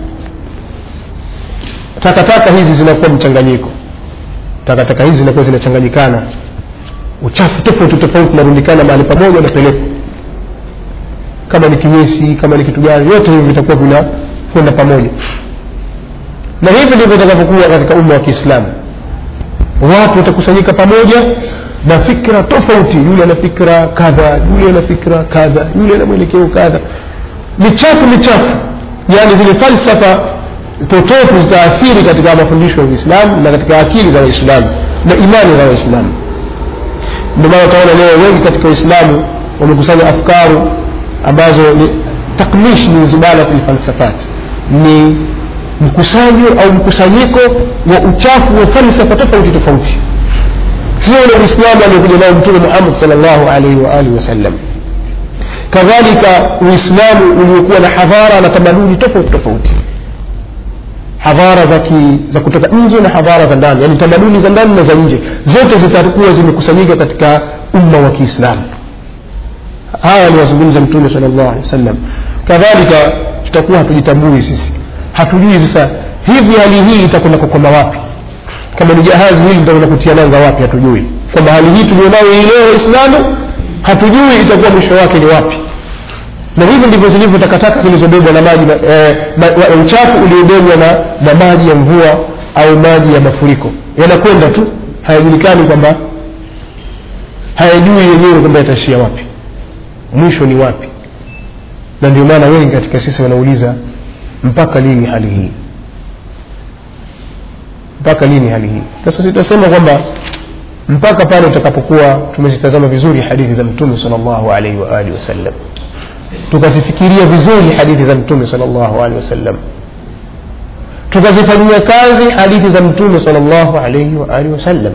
takataka hizi zinakuwa mchanganyiko takataka hizi zinakuwa zinachanganyikana uchafu tofauti tofauti narundikana mahali pamoja napelekwa kama ni kinyesi kama ni kitu gani yote hivi vitakuwa vinakwenda pamoja na hivi ndivyo itakavyokuwa katika umma wa kiislamu watu watakusanyika pamoja na fikra tofauti yule ana fikra kadha yule ana fikra kadha yule ana mwelekeo kadha michafu michafu yaani zile falsafa potofu zitaathiri katika mafundisho ya uislamu na katika akili za waislamu na imani za waislamu ndio maana utaona leo wengi katika uislamu wamekusanya afkaru ambazo ni takmish min zubalati lfalsafat ni mkusanyo au mkusanyiko wa uchafu wa falsafa tofauti tofauti sio ule uislamu aliokuja nao mtume muhammad sal llahu alaihi waalihi wasallam kadhalika uislamu uliokuwa na hadhara na tamaduni tofauti tofauti hadhara za, ki, za kutoka nje na hadhara za ndani yani tamaduni za ndani na za nje zote zitakuwa zimekusanyika katika umma wa kiislamu haya aliwazungumza mtume sala llahu alehi wa sallam kadhalika tutakuwa hatujitambui sisi hatujui sasa hivi hali hii itakwenda kukoma wapi kama ni jahazi hili litakwenda kutia nanga wapi hatujui kwamba hali hii tulionayo hii leo waislamu hatujui itakuwa mwisho wake ni wapi na hivi ndivyo zilivyo takataka zilizobebwa na maji eh, ma, uchafu uliobebwa na, na maji ya mvua au maji ya mafuriko yanakwenda tu hayajulikani kwamba hayajui yenyewe kwamba yataishia wapi mwisho ni wapi na ndio maana wengi katika sisi wanauliza mpaka lini hali hii mpaka lini hali hii sasa sitasema kwamba mpaka pale utakapokuwa tumezitazama vizuri hadithi za mtume sal llahu alaihi waalihi wasallam tukazifikiria vizuri hadithi za mtume sal llahu alehi wasallam tukazifanyia kazi hadithi za mtume sal llahu alaihi waalihi wasallam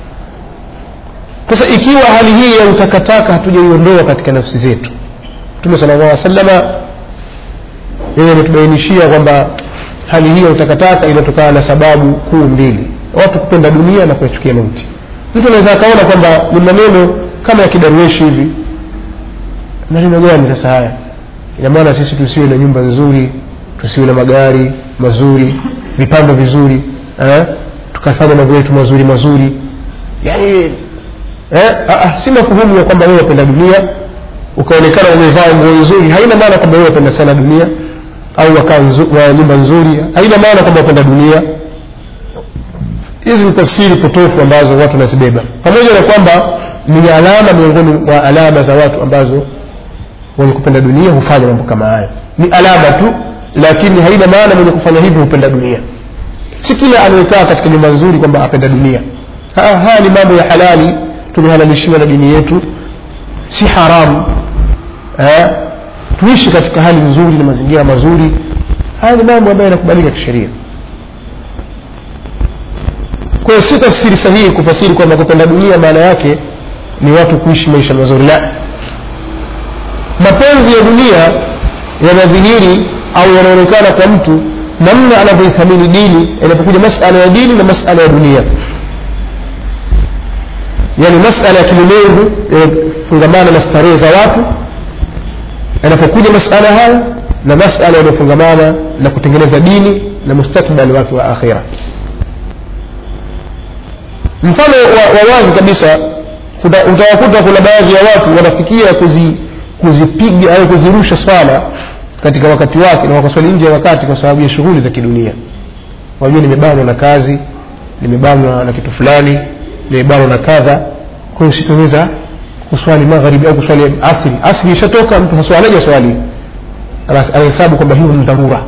sasa ikiwa hali hii ya utakataka hatujaiondoa katika nafsi zetu mtume sala llah salama yeye ametubainishia kwamba hali hii ya utakataka inatokana na sababu kuu mbili watu kupenda dunia na kuyachukia mauti mtu anaweza akaona kwamba ni maneno kama ya kidarueshi hivi maneno gani sasa haya ina maana sisi tusiwe na nyumba nzuri tusiwe na magari mazuri vipando vizuri eh? tukafanya mambo yetu mazuri mazuri yani eh? ah, si mafuhumu ya kwamba wewe wapenda dunia ukaonekana umevaa nguo nzuri haina maana kwamba wewe wapenda sana dunia au wakaa nzu, wa nyumba nzuri haina maana kwamba wapenda dunia hizi ni tafsiri potofu ambazo watu wanazibeba pamoja na kwamba ni alama miongoni mwa alama za watu ambazo wenye kupenda dunia hufanya mambo kama haya ni alama tu lakini haina maana mwenye kufanya hivyo hupenda dunia si kila anayekaa katika nyumba nzuri kwamba apenda dunia haya ha, ni mambo ya halali tumehalalishiwa na dini yetu si haramu eh? tuishi katika hali nzuri na mazingira mazuri haya ni mambo ambayo yanakubalika kisheria kwa hiyo si tafsiri sahihi kufasiri kwamba kupenda dunia maana yake ni watu kuishi maisha mazuri la mapenzi ya dunia yanadhihiri au yanaonekana kwa mtu namna anavyoithamini dini inapokuja masala ya dini na masala ya dunia yani masala ya kilimwengu yanafungamana na starehe za watu yanapokuja masala haya na masala yanayofungamana na kutengeneza dini na mustakbali wake wa akhira mfano wa, wa wazi kabisa utawakuta kuna baadhi ya watu wanafikia kuzi, kuzipiga au kuzirusha swala katika wakati wake na wakaswali nje ya wakati kwa sababu ya shughuli za kidunia wajua nimebanwa na kazi nimebanwa na kitu fulani nimebanwa na kadha kwa hiyo sitoweza kuswali magharibi au kuswali asri asri ishatoka mtu haswalaja swali anahesabu kwamba hiyo ni dharura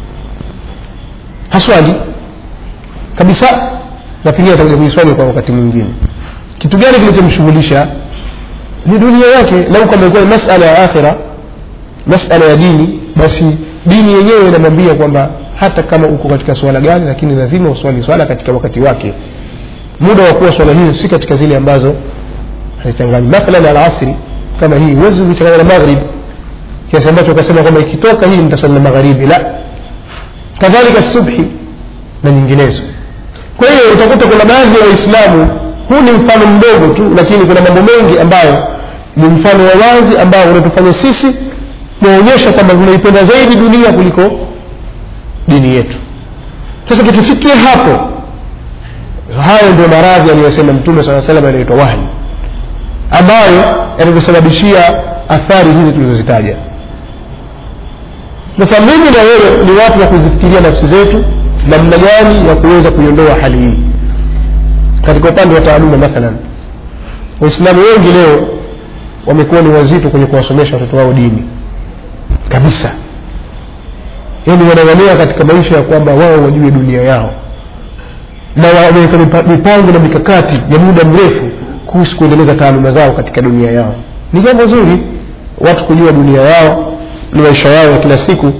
haswali kabisa na pengine atakuja kuiswali kwa wakati mwingine kitu gani kilichomshughulisha ni dunia yake lau kama ilikuwa ni masala ya akhira masala ya dini basi dini yenyewe inamwambia kwamba hata kama uko katika swala gani lakini lazima uswali swala katika wakati wake muda wa kuwa swala hiyo si katika zile ambazo hazichangani mathalan alasri kama hii huwezi kuchanganya na maghrib kiasi ambacho ukasema kwamba ikitoka hii nitaswali na magharibi la kadhalika subhi na nyinginezo kwa hiyo utakuta kuna baadhi ya waislamu huu ni mfano mdogo tu lakini kuna mambo mengi ambayo ni mfano wa wazi ambao unatufanya sisi kuonyesha kwamba tunaipenda zaidi dunia kuliko dini yetu sasa tukifikia hapo hayo ndio maradhi aliyosema mtume saa salam yanaitwa wahyi ambayo yatatusababishia athari hizi tulizozitaja sasa mimi na wewe ni watu wa kuzifikiria nafsi zetu namna gani ya kuweza kuiondoa hali hii katika upande wa taaluma mathalan waislamu wengi leo wamekuwa ni wazito kwenye kuwasomesha watoto wao dini kabisa yaani wanang'ania katika maisha ya kwamba wao wajue dunia yao na wameweka mipango na mikakati ya muda mrefu kuhusu kuendeleza taaluma zao katika dunia yao ni jambo zuri watu kujua dunia yao ni maisha yao ya kila siku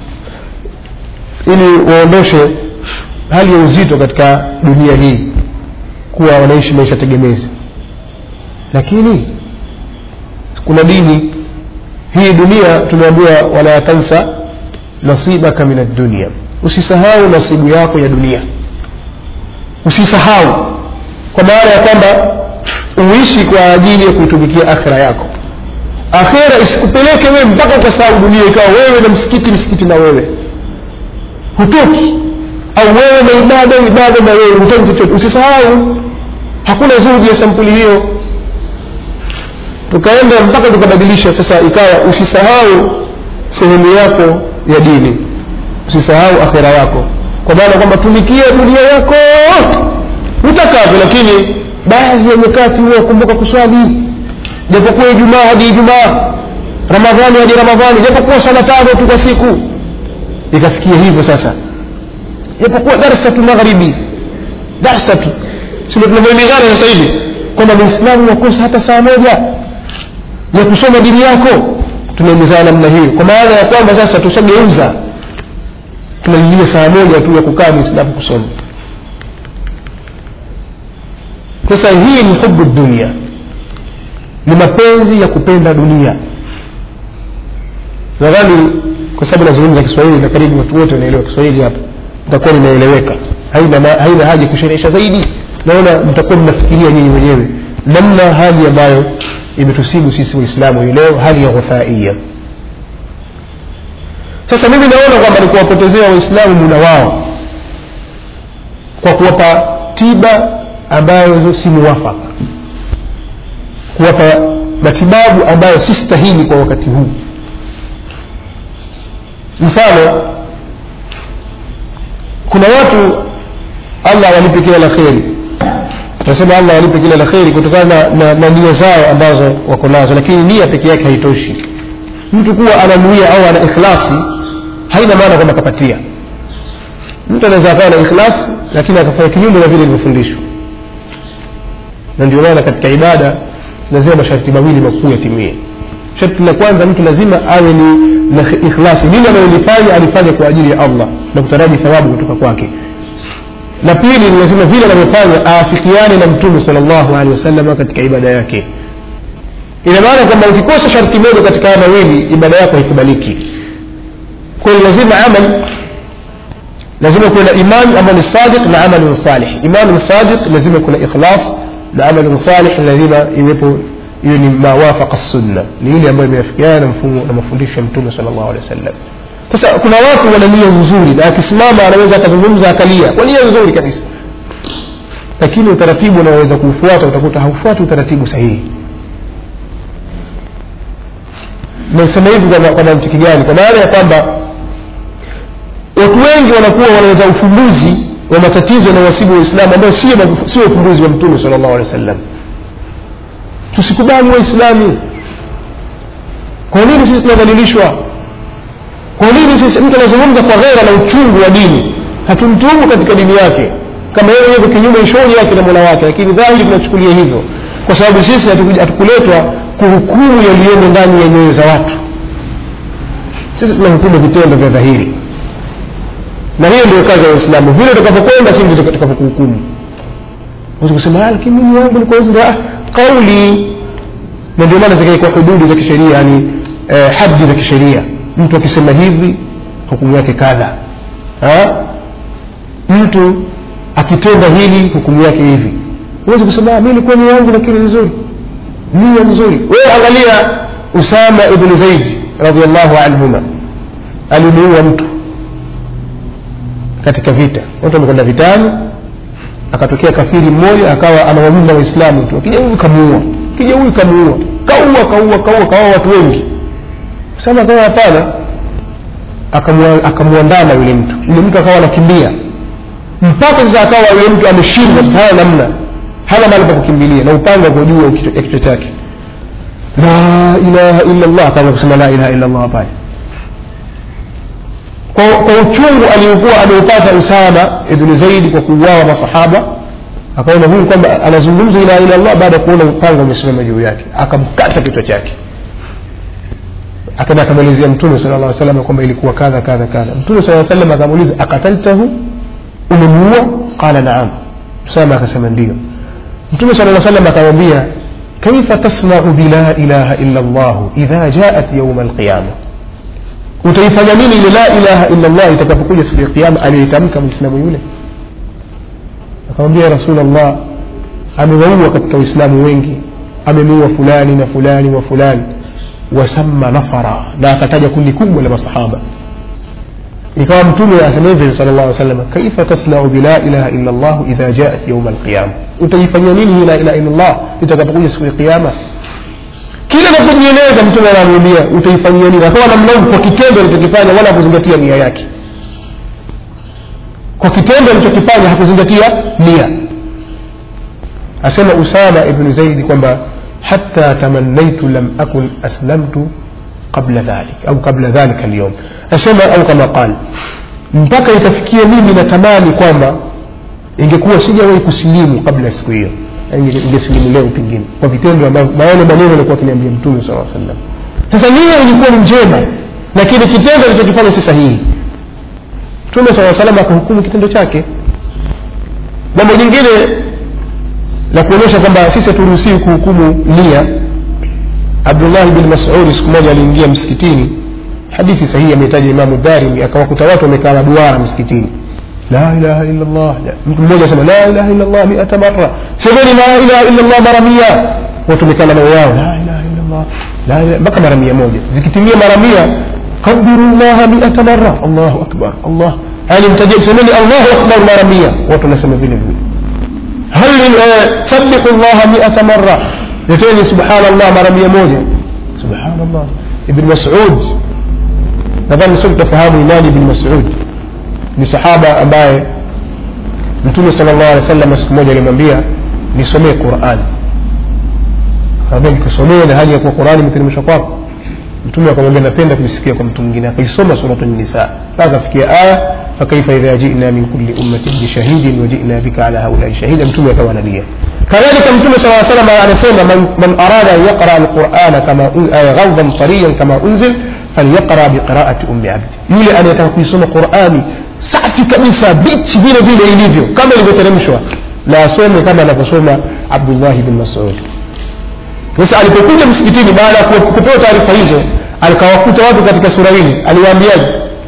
ili waondoshe hali ya uzito katika dunia hii kuwa wanaishi maisha tegemezi lakini kuna dini hii dunia tumeambiwa wala tansa nasibaka min addunia usisahau nasibu yako ya dunia usisahau kwa maana ya kwamba uishi kwa ajili ya kuitumikia akhira yako akhira isikupeleke wewe mpaka ukasahau dunia ikawa wewe na msikiti msikiti na wewe hutoki au wewe na ibada ibada na wewe hutoki chochote usisahau hakuna zuhudi ya sampuli hiyo tukaenda mpaka tukabadilisha sasa ikawa usisahau sehemu yako ya dini usisahau akhira yako kwa maana kwamba tumikia dunia yako utakavyo lakini baadhi ya nyakati huwa kumbuka kuswali japokuwa ijumaa hadi ijumaa ramadhani hadi ramadhani japokuwa sala tano tu kwa siku ikafikia hivyo sasa japokuwa darsa tu magharibi darsa tu sio tunavyoelimishana sasa hivi kwamba muislamu wakosa hata saa moja ya kusoma dini yako tunaelezana namna hiyo kwa maana ya kwamba sasa tushageuza tunalilia saa moja tu ya kukaa muislamu kusoma sasa hii ni hubu dunia ni mapenzi ya kupenda dunia nadhani kwa sababu nazungumza kiswahili na karibu watu wote wanaelewa kiswahili hapa itakuwa linaeleweka haina, haina haja kusherehesha zaidi naona mtakuwa mnafikiria nyinyi wenyewe namna hali ambayo imetusibu sisi waislamu hii leo hali ya ghuthaia sasa mimi naona kwamba ni kuwapotezea waislamu muda wao kwa kuwapa tiba ambayo si muwafaka kuwapa matibabu ambayo si stahili kwa wakati huu mfano kuna watu allah awalipe kila la kheri tunasema allah awalipe kila la kheri kutokana na, na, na nia zao ambazo wako nazo lakini nia peke yake haitoshi mtu kuwa ananuia au ana ikhlasi haina maana kwamba kapatia mtu anaweza akawa na ikhlasi lakini akafanya kinyume na vile ilivyofundishwa na ndio maana katika ibada lazima masharti mawili makuu yatimie sharti la kwanza mtu lazima awe ni na ikhlasi lile analolifanya alifanye kwa ajili ya allah na kutaraji thawabu kutoka kwake na pili ni lazima vile anavyofanya aafikiane na mtume sal llahu alehi wasalama katika ibada yake ina maana kwamba ukikosa sharti moja katika haya mawili ibada yako haikubaliki kwayo lazima amal lazima kuwe na iman ambayo ni sadiq na amalun salih iman sadiq lazima kuna ikhlas na amalun salih lazima iwepo hiyo ni mawafaqa sunna ni ile ambayo imeafikiana na mfumo na mafundisho ya mtume sal llahu alehi wasallam sasa kuna watu wana nia nzuri na akisimama anaweza akazungumza akalia kwa nia nzuri kabisa lakini utaratibu unaoweza kuufuata utakuta haufuati utaratibu sahihi nasema hivi kwa mantiki gani kwa maana ya kwamba watu wengi wanakuwa wanaleta ufumbuzi wa matatizo yanayowasibu waislamu ambayo sio ufumbuzi wa mtume sal llahu alehi wa sallam tusikubali waislamu kwa nini sisi tunadhalilishwa kwa nini sisi mtu anazungumza kwa ghera na uchungu wa dini hatumtumu katika dini yake kama yeye yuko kinyume shauri yake na mola wake lakini dhahiri tunachukulia hivyo kwa sababu sisi hatukuletwa kuhukumu yaliyomo ndani ya nyoyo za watu sisi tunahukumu vitendo vya dhahiri na hiyo ndio kazi ya waislamu vile utakapokwenda si ndio tutakapokuhukumu kusema lakini mimi wangu ni kwa kauli na ndio maana zikaikwa hududi za kisheria yani eh, hadi za kisheria mtu akisema hivi hukumu yake kadha mtu akitenda hili hukumu yake hivi huwezi kusema mi nilikuwa nia yangu lakini nzuri nia nzuri wewe angalia usama ibnu zaidi radiallahu anhuma alimuua mtu katika vita watu wamekwenda vitani akatokea kafiri mmoja akawa anawawinda waislamu tu akija huyu kamuua akija huyu kamuua kaua kaua kaua kaua watu wengi usama akawa hapana akamwandama yule mtu yule mtu akawa anakimbia mpaka sasa akawa yule mtu ameshindwa sasa hana namna hana mahali pa kukimbilia na upanga uko juu ya kichwa chake la ilaha illa llah akaanza kusema la ilaha illa llah pale kwa, kwa uchungu aliokuwa ameupata usama ibni zaidi kwa kuuawa masahaba akaona huyu kwamba anazungumza ilaha illa llah baada ya kuona upanga umesimama juu yake akamkata kichwa chake akaenda akamwelezea mtume sala llah salam kwamba ilikuwa kadha kadha kadha mtume saa salam akamuuliza akataltahu umemuua qala naam usama akasema ndio mtume sala salam akamwambia kaifa tasmau bila ilaha illa llah idha jaat yauma alqiyama utaifanya nini ile la ilaha illa llah itakapokuja siku ya kiama aliyoitamka mwislamu yule akamwambia rasulllah amewaua katika waislamu wengi amemuua fulani na fulani wa fulani wasamma nafara na akataja kundi kubwa la masahaba ikawa mtume asema hivi sal llah salam kaifa tasnau bila ilaha illa llah idha jaat yauma alqiyama utaifanyia nini hii la ilaha illa llah itakapokuja siku ya kiama kila napojieleza mtume anamwambia utaifanyia nini akawa namlaumu kwa kitendo alichokifanya wala hakuzingatia nia yake kwa kitendo alichokifanya hakuzingatia nia asema usama ibnu zaidi kwamba hata tamannaitu lam akun aslamtu qabla dhalik au qabla dhalika alyawm asema au kama qal mpaka ikafikia mimi natamani kwamba ingekuwa sijawahi kusilimu kabla ya siku hiyo ingesilimu leo pengine kwa vitendo ambavyo maana maneno alikuwa akiniambia mtume sala sallam sasa nia ilikuwa ni njema lakini kitendo alichokifanya si sahihi mtume saa salam akahukumu kitendo chake jambo jingine la kuonyesha kwamba sisi haturuhusiwi kuhukumu nia abdullahi bin masudi siku moja aliingia msikitini hadithi sahihi ametaja imamu darimi akawakuta watu wamekaa maduara msikitini la ilaha illa llah mtu mmoja asema la ilaha illa llah miata mara semeni la ilaha illa llah mara mia watu wamekaa na moyo yao la ilaha illa llah mpaka mara mia moja zikitimia mara mia kabiru llaha miata mara allahu akbar allah yani mtaja semeni allahu akbar mara mia watu wanasema vile vile hal sabihu llaha miata mara leteni subhanallah mara mia moja subhanallah ibn masud nadhani sote tutafahamu ni nani ibn masud ni sahaba ambaye mtume sala llahu alehi wa sallam siku moja alimwambia nisomee quran akamwambia nikusomee na hali ya kuwa qurani imeteremshwa kwako mtume akamwambia napenda kuisikia kwa mtu mwingine akaisoma suratu nisa mpaka akafikia aya fakaifa idha jina min kulli ummatin bishahidin wajina bika ala haulai shahida mtume akawa analia كذلك النبي صلى الله عليه وسلم anasema man, man arada an yaqra alqurana kama ghadhan tariyan kama unzil falyaqra biqiraati ummi abdi yule anayetaka kuisoma qurani safi kabisa bichi vile vile ilivyo kama ilivyoteremshwa na asome kama anavyosoma abdullahi bin masud sasa alipokuja msikitini baada ya kupewa taarifa hizo alikawakuta watu katika sura hili aliwaambiaje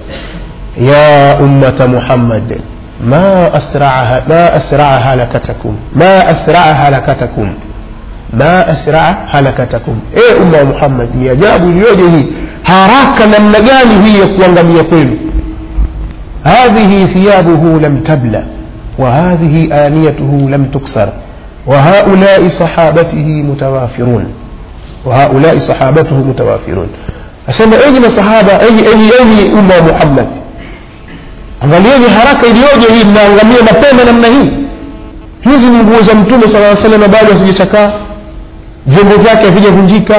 ya ummata muhammad ما أسرع ما أسرع هلكتكم ما أسرع هلكتكم ما أسرع هلكتكم إيه أمة محمد ni ajabu iliyoje hii haraka namna gani hii ya kuangamia kwenu هذه ثيابه لم تبلى وهذه آنيته لم تكسر وهؤلاء صحابته متوافرون وهؤلاء صحابته متوافرون أسمى أي صحابة أي أي أي أمة محمد angalieni haraka iliyoje hii mnaangamia mapema namna hii hizi ni nguo za mtume sala salam bado hazijachakaa vyombo vyake havijavunjika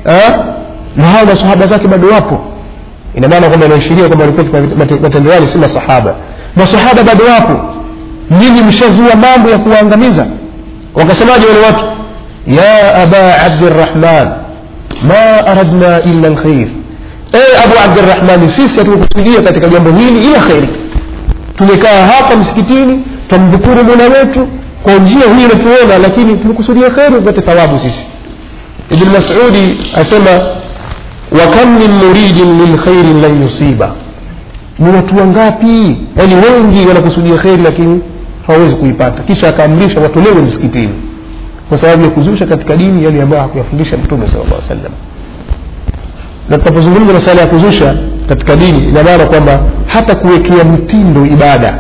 na hao masahaba zake bado wapo ina maana kwamba inaashiria kwamba walikuwa matendo yale si masahaba masahaba bado wapo nyinyi mshazua mambo ya kuwaangamiza wakasemaje wale watu ya aba abdirahman ma aradna illa lkhair ee abu abdirahmani sisi hatukukusudia katika jambo hili ila kheri tumekaa hapa msikitini twamdhukuru mola wetu kwa njia hii inatuona lakini tumekusudia kheri upate thawabu sisi ibn masudi asema wakam min muridin min khairin lan yusiba ni watu wangapi yaani wengi wanakusudia kheri lakini hawawezi kuipata kisha akaamrisha watolewe msikitini kwa sababu ya kuzusha katika dini yale ambayo hakuyafundisha mtume sala llah sallam na tunapozungumza masala ya kuzusha katika dini ina maana kwamba hata kuwekea mtindo ibada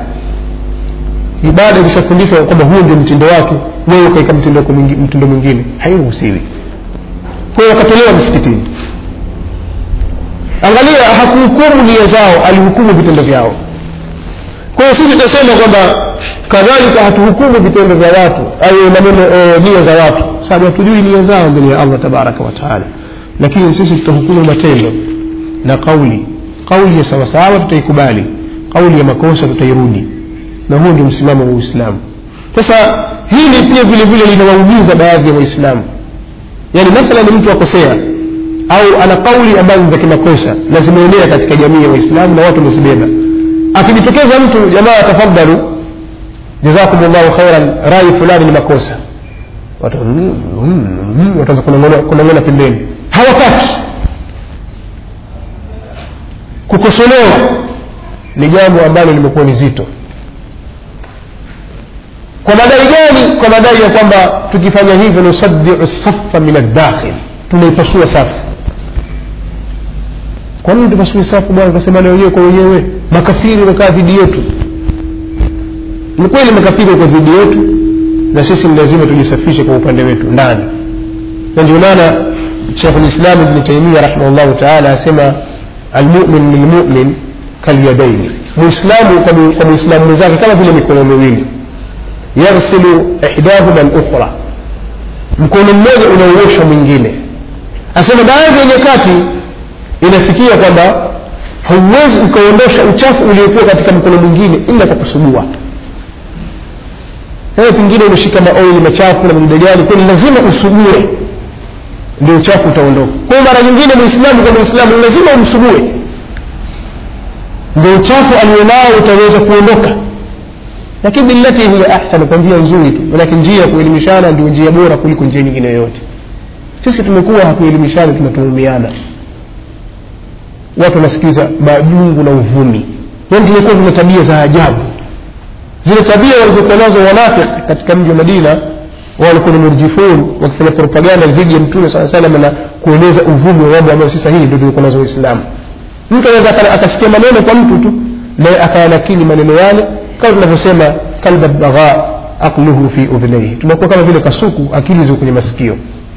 ibada ikishafundishwa kwamba huo ndio mtindo wake wewe ukaweka mtindo mtindo mwingine hairuhusiwi kwa hiyo wakatolewa msikitini angalia hakuhukumu nia zao alihukumu vitendo vyao kwa hiyo sisi tutasema kwamba kadhalika hatuhukumu vitendo vya watu au maneno e, nia za watu sababu hatujui nia zao mbele ya allah tabaraka wataala lakini sisi tutahukumu matendo na kauli kauli ya sawasawa tutaikubali kauli ya makosa tutairudi na huo ndio msimamo wa uislamu sasa hili pia vile vile linawaumiza baadhi ya waislamu yaani mathalan mtu akosea au ana kauli ambazo ni za kimakosa na zimeenea katika jamii ya waislamu na watu wamezibeba akijitokeza mtu jamaa tafadhalu jazakum llahu khairan rai fulani ni makosa watu wataanza kunong'ona pembeni hawataki kukosolewa ni jambo ambalo limekuwa ni zito kwa madai gani kwa madai ya kwamba tukifanya hivyo nusadiu safa min aldakhil tunaipasua safu kwa nini tupasue safu bwana tunasemana wenyewe kwa wenyewe makafiri wamekaa dhidi yetu ni kweli makafiri wako dhidi yetu na sisi ni lazima tujisafishe kwa upande wetu ndani na ndio maana shekhu lislam ibni taimia rahimahullahu taala asema almumin lilmumin kalyadaini muislamu kwa muislamu mwenzake kama vile mikono miwili yaghsilu ihdahuma lukhra mkono mmoja unauosha mwingine asema baadhi ya nyakati inafikia kwamba hauwezi ukaondosha uchafu uliokuwa katika mkono mwingine ila kwa kusugua wewe pengine umeshika maoili machafu na madude gani kwani lazima usugue ndio uchafu utaondoka kwa hiyo mara nyingine muislamu kwa muislamu lazima umsugue ndio uchafu alionao utaweza kuondoka lakini billati hiya ahsan kwa njia nzuri tu manake njia ya kuelimishana ndio njia bora kuliko njia nyingine yoyote sisi tumekuwa hakuelimishana tunatuhumiana watu wanasikiliza majungu na uvumi yani tumekuwa tuna tabia za ajabu zile tabia walizokuwa nazo wanafik katika mji wa madina walikuwa ni murjifun wakifanya propaganda dhidi ya mtume saa salam na kueneza uvumi wa mambo ambayo si sahihi ndio tulikuwa nazo waislamu mtu anaweza akasikia maneno kwa mtu tu naye akayanakili maneno yale kama tunavyosema kalba bagha aqluhu fi udhnaihi tunakuwa kama vile kasuku akili ziko kwenye masikio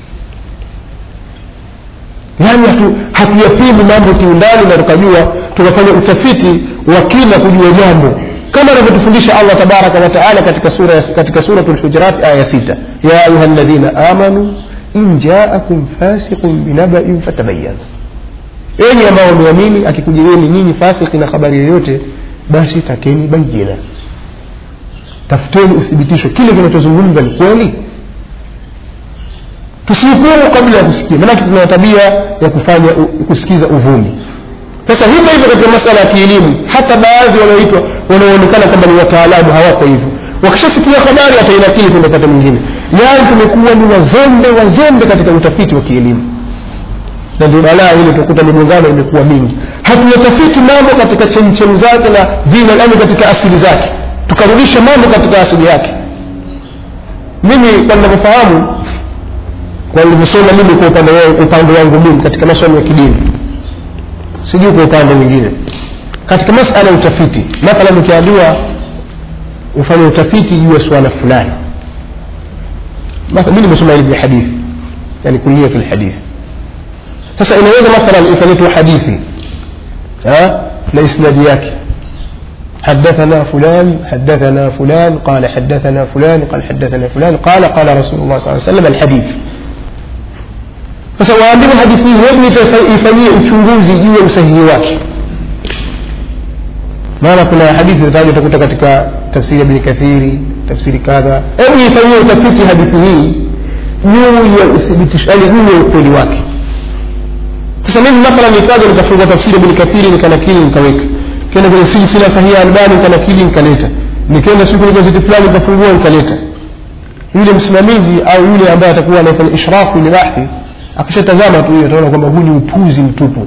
yaani hatu, hatuyapimi mambo kiundani na tukajua tukafanya utafiti wa kina kujua jambo kama anavyotufundisha allah tabaraka wataala katika sura katika suratu lhujurat aya sita ya ayuha ladhina amanu in jaakum fasiqun binabain fatabayanu enyi ambao wameamini akikujieni nyinyi fasiki na habari yoyote basi takeni bayina tafuteni uthibitisho kile kinachozungumza ni kweli tusihukumu kabla ya kusikia maanake tuna tabia ya kufanya kusikiza uvumi sasa hivyo hivyo katika masala ya kielimu hata baadhi wanaoitwa wanaoonekana kwamba ni wataalamu hawako hivyo wakishasikia habari atainakili kwenda upande mwingine yaani tumekuwa ni wazembe wazembe katika utafiti wa kielimu na ndio balaa ile utakuta migongano imekuwa mingi hatuyatafiti mambo katika chemchemu zake na vina yani katika asili zake tukarudisha mambo katika asili yake mimi kwa ninavyofahamu kwa nilivyosoma mimi kwa upande wangu, upande wangu mimi katika masomo ya kidini sijui kwa upande mwingine katika masala ya utafiti mathalan ukiambiwa ufanye utafiti juu ya swala fulani mi nimesoma ilmu ya hadithi yani kuliyatu lhadithi sasa inaweza mathalan ikaletwa hadithi na isnadi yake حدثنا فلان حدثنا فلان قال حدثنا فلان قال حدثنا فلان قال قال رسول الله صلى الله عليه وسلم الحديث sasa waambiwe hadithi hii hebu ifanyie uchunguzi juu ya usahihi wake maana kuna hadithi zitaja utakuta katika tafsiri ya bni kathiri tafsiri kadha hebu ifanyie utafiti hadithi hii juu ya uthibitisho yani juu ya ukweli wake sasa mimi mathalan nikaja nikafungua tafsiri ya bni kathiri nikanakili nikaweka kenda kwenye silsila sahihi albani nikanakili nikaleta nikaenda siku kwenye gazeti fulani nikafungua nikaleta yule msimamizi au yule ambaye atakuwa anafanya ishrafu ile bahthi akishatazama tu hiyo ataona kwamba huu ni upuzi mtupu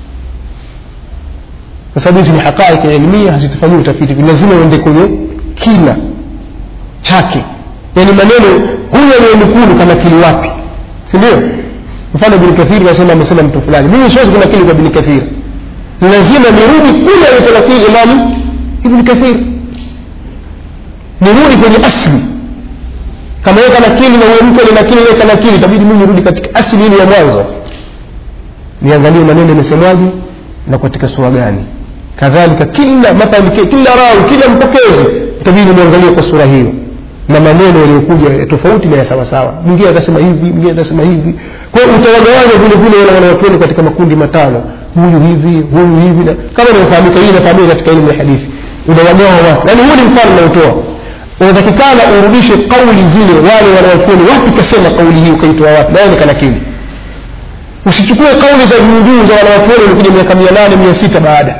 kwa sababu hizi ni haqaiq ilmia hazitafanyiwa utafiti lazima uende kwenye kina chake yani maneno huyu anayenukulu kanakili wapi si ndio mfano ibn kathiri anasema amesema mtu fulani mimi siwezi kunakili kwa ibn kathiri lazima nirudi kule alikonakili imamu ibn kathir nirudi kwenye asli kama yeye kanakili na huyo mtu alinakili yeye kanakili itabidi mimi nirudi katika asili ile ya mwanzo niangalie maneno yamesemwaje na katika sura gani kadhalika kila mathalan kila rawi kila mpokezi itabidi niangalie kwa sura hiyo na maneno yaliyokuja tofauti na ya sawasawa mwingine atasema hivi mwingine atasema hivi kwa hiyo utawagawanya vile vile wale wanawachuoni katika makundi matano huyu hivi huyu hivi na kama inafahamika hii inafahamika katika elimu ya hadithi unawagawa watu yaani huu ni mfano unaotoa unatakikana urudishe kauli zile wale wanawachuoni wapi kasema kauli hii ukaitoa wapi nayo ni kanakili usichukue kauli za juujuu za wanawachuoni walikuja miaka mia nane mia sita baada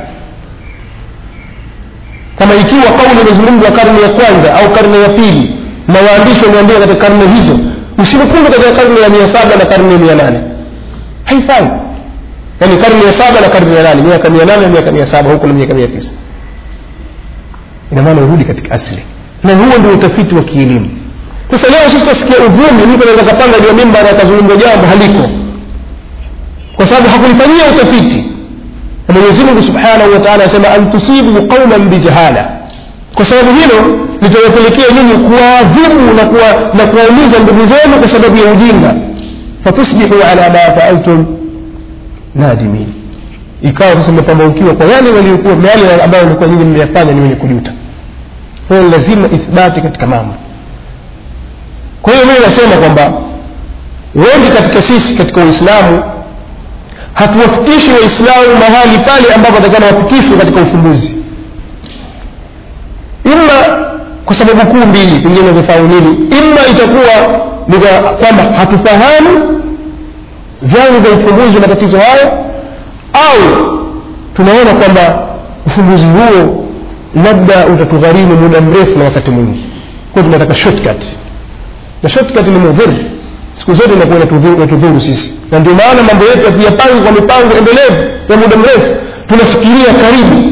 kama ikiwa kauli imezungumzwa karne ya kwanza au karne ya pili na waandishi wameandika katika karne hizo usinukundu katika karne ya mia saba na karne ya mia nane haifai yaani karne ya saba na karne ya nane miaka mia nane na miaka mia saba huku na miaka mia tisa ina maana urudi katika asili na huo ndio utafiti wa kielimu sasa leo sisi tutasikia uvumi mtu anaweza kapanga juu ya mimba na akazungumza jambo haliko kwa sababu hakulifanyia utafiti na mwenyezi mungu subhanahu wa taala anasema an tusibu qauman bijahala kwa sababu hilo litawapelekea nyinyi kuwaadhibu na kuwa- na kuwaumiza ndugu zenu kwa sababu ya ujinga fatusbihu ala ma faaltum nadimin ikawa sasa mmepambaukiwa kwa yale waliokuwa yale ambayo walikuwa nyinyi mmeyafanya ni wenye kujuta kwa hiyo lazima ithbati katika mambo kwa hiyo mimi nasema kwamba wengi katika sisi katika uislamu hatuwafikishi waislamu mahali pale ambapo watakana wafikishwe katika ufumbuzi ima kwa sababu kuu mbili pengine zifahamu nini ima itakuwa ni kwa- kwamba hatufahamu vyanzo vya ufumbuzi wa matatizo hayo au tunaona kwamba ufumbuzi huo labda utatugharimu muda mrefu na wakati mwingi kwa hiyo tunataka shortcut na shortcut ni mudhuru siku zote inakuwa inatudhuru inatudhuru sisi na ndio maana mambo yetu hatuyapangi kwa mipango endelevu ya muda mrefu tunafikiria karibu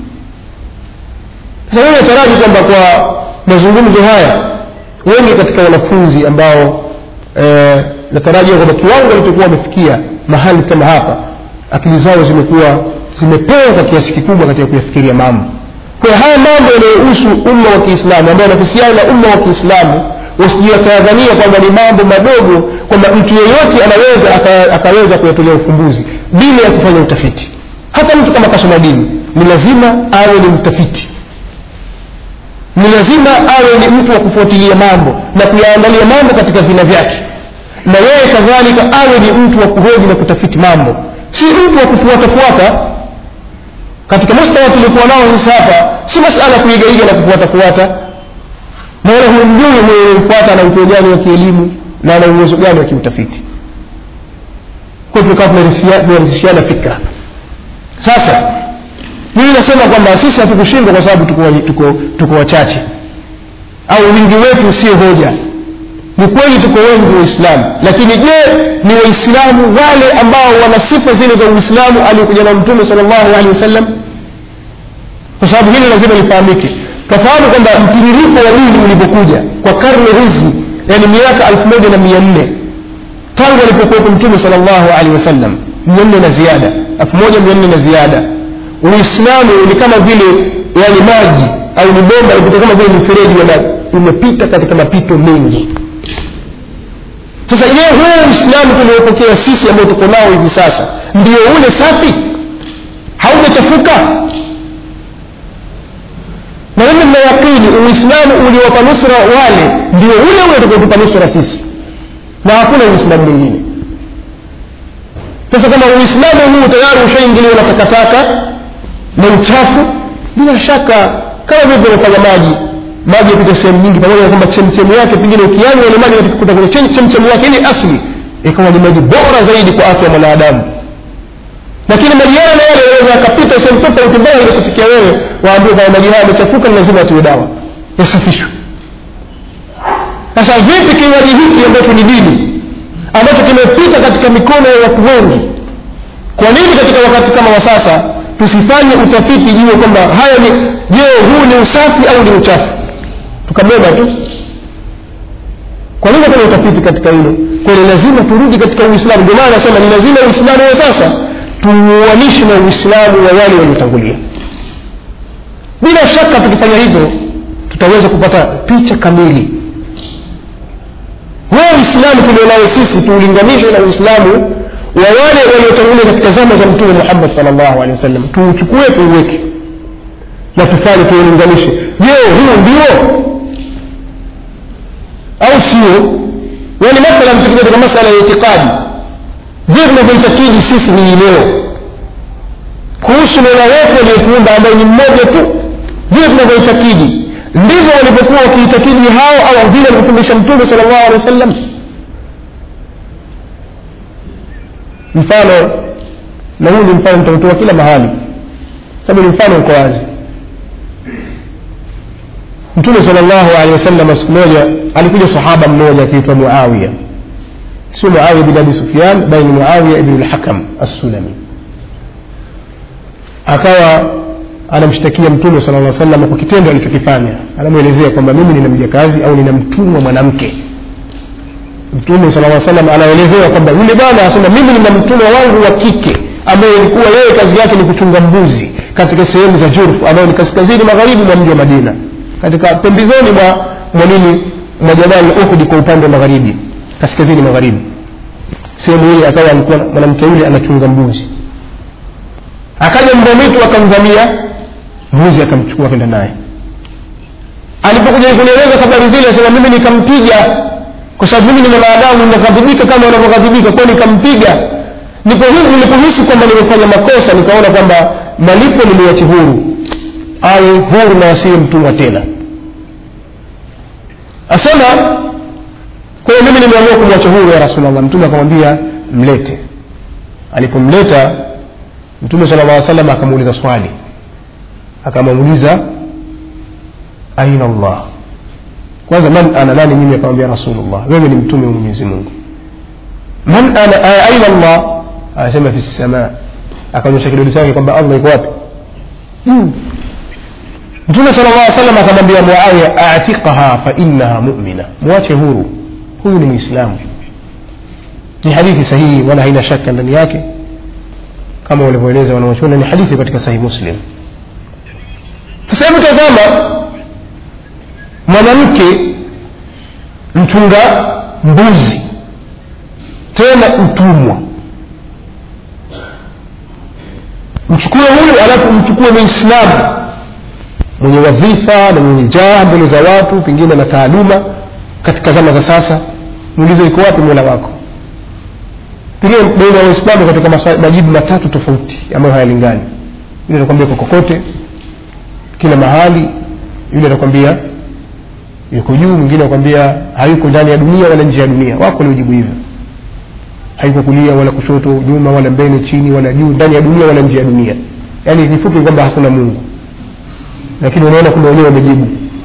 sasa mimi nataraji kwamba kwa mazungumzo haya wengi katika wanafunzi ambao eh, natarajia kwamba kiwango walichokuwa wamefikia mahali kama hapa akili zao zimekuwa zimepewa kwa kiasi kikubwa katika kuyafikiria mambo kwa hiyo haya mambo yanayohusu umma wa kiislamu ambayo yanahusiana na umma wa kiislamu wasijui akayadhania kwamba ni mambo madogo kwamba mtu yeyote anaweza aka, akaweza kuyatolea ufumbuzi bila ya kufanya utafiti hata mtu kama kasoma dini ni lazima awe ni mtafiti ni lazima awe ni mtu wa kufuatilia mambo na kuyaangalia mambo katika vina vyake na yeye kadhalika awe ni mtu wa kuhoji na kutafiti mambo si mtu wa kufuatafuata katika mustawa tulikuwa nao sasa hapa si masala kuigaiga na kufuatafuata na wala humjui mwenye ana utuo gani wa kielimu na ana uwezo gani wa kiutafiti kwa tukawa tunarithishiana fikra sasa mimi nasema kwamba sisi hatukushindwa kwa sababu tuko, tuko, tuko wachache au wingi wetu sio hoja ni kweli tuko wengi waislamu lakini je ni waislamu wale ambao wana sifa zile za uislamu aliokuja na mtume sal llahu alehi wasallam kwa sababu hili lazima lifahamike tafahamu kwamba mtiririko wa dini ulipokuja kwa karne hizi yani miaka elfu moja na mia nne tangu alipokuwepo mtume sal llahu alehi wasallam mia nne na ziada elfu moja mia nne na ziada uislamu ni kama vile yani maji au ni bomba ipita kama vile mifereji ya maji umepita katika mapito mengi sasa je huu uislamu tuliopokea sisi ambao tuko nao hivi sasa ndio ule safi haujachafuka na mimi nina yaqini uislamu uliowapa nusra wale ndio ule ule utakaotupa nusra sisi na hakuna uislamu mwingine sasa kama uislamu huu tayari ushaingiliwa na takataka na uchafu bila shaka kama vile tunafanya maji maji yapita sehemu nyingi pamoja na kwamba chemchemu yake pengine ukianywa ile maji kutoka kwenye chemchemu yake ile asli ikawa ni maji bora zaidi kwa afya ya mwanadamu lakini maji yale yale yanaweza yakapita sehemu tofauti mbaya ili kufikia wewe waambie kwamba maji haya yamechafuka ni lazima atiwe dawa yasafishwe sasa vipi kinywaji hiki ambacho ni dini ambacho kimepita katika mikono ya watu wengi kwa nini katika wakati kama wa sasa tusifanye utafiti juu kwamba haya ni je huu ni usafi au ni uchafu tukabeba tu kwa nini kuna utafiti katika hilo kwa hiyo lazima turudi katika uislamu ndio maana nasema ni lazima uislamu wa sasa tuuanishe na uislamu wa wale waliotangulia bila shaka tukifanya hivyo tutaweza kupata picha kamili huo uislamu tulionao sisi tuulinganishe na uislamu wa wale waliotangulia katika zama za mtume muhammad salllahu alehi wasallam tuuchukue tuuweke na tufanye tuulinganishe je huu ndio au sio yani mathalan tukija katika masala ya itikadi vile tunavyoitakidi sisi hii leo kuhusu mola wetu aliyetuumba ambaye ni mmoja tu vile tunavyoitakidi ndivyo walivyokuwa wakiitakidi hao au vile alivyofundisha mtume sala llahu alehi wa sallam mfano na huu ni mfano mtautoa kila mahali sababu ni mfano uko wazi mtume sala llahu alehi wasallam siku moja alikuja sahaba mmoja akiitwa muawiya sio muawiya bin abi sufyan bali ni muawiya ibnu lhakam assulami akawa anamshtakia mtume sala lla salam kwa kitendo alichokifanya anamwelezea kwamba mimi nina mjakazi au nina mtumwa mwanamke mtume sala lla salam anaelezewa kwamba yule bwana anasema mimi nina mtumwa wangu wa kike ambaye ilikuwa yeye kazi yake ni kuchunga mbuzi katika sehemu za jurfu ambayo ni kaskazini magharibi mwa mji wa madina katika pembezoni mwa mwa nini mwa jabal uhudi kwa upande wa magharibi kaskazini magharibi sehemu ile akawa alikuwa mwanamke yule anachunga mbuzi akaja mbwa mwitu akamvamia mbuzi akamchukua kwenda naye alipokuja kunieleza habari zile asema mimi nikampiga kwa sababu mimi ni mwanadamu ninaghadhibika kama unavyoghadhibika kwao nikampiga Nilipohisi- nilipohisi kwamba nimefanya makosa nikaona kwamba malipo niliwache huru awe huru na asiwe mtumwa tena asema kwa hiyo mimi nimeamua kumwacha huru ya rasulllah mtume akamwambia mlete alipomleta mtume sala llah salam akamuuliza swali akamuuliza aina llah kwanza man ana nani mimi akamwambia rasulullah wewe ni mtume wa mwenyezi mungu man ana a- aina llah anasema fi lsama akaonyesha kidole chake kwamba allah iko wapi juu mtume sala llah salam akamwambia muawiya atiqaha fa innaha mumina mwache huru huyu ni mwislamu ni hadithi sahihi wala haina shaka ndani yake kama walivyoeleza wanaochuona ni hadithi katika sahihi muslim sasa hebu tazama mwanamke mchunga mbuzi tena mtumwa mchukue huyu alafu mchukue muislamu mwenye wadhifa na mwenye jaha mbele za watu pengine na taaluma katika zama za sasa muulize iko wapi mola wako pengine baina ya waislamu katika maswa- majibu matatu tofauti ambayo hayalingani yule anakwambia kwa kokote kila mahali yule anakwambia yuko juu mwingine anakwambia hayuko ndani ya dunia wala nje ya dunia wako waliojibu hivyo haiko kulia wala kushoto nyuma wala mbele chini wala juu ndani ya dunia wala nje ya dunia yaani kifupi kwamba hakuna mungu lakini unaona kumbe wenyewe wamejibu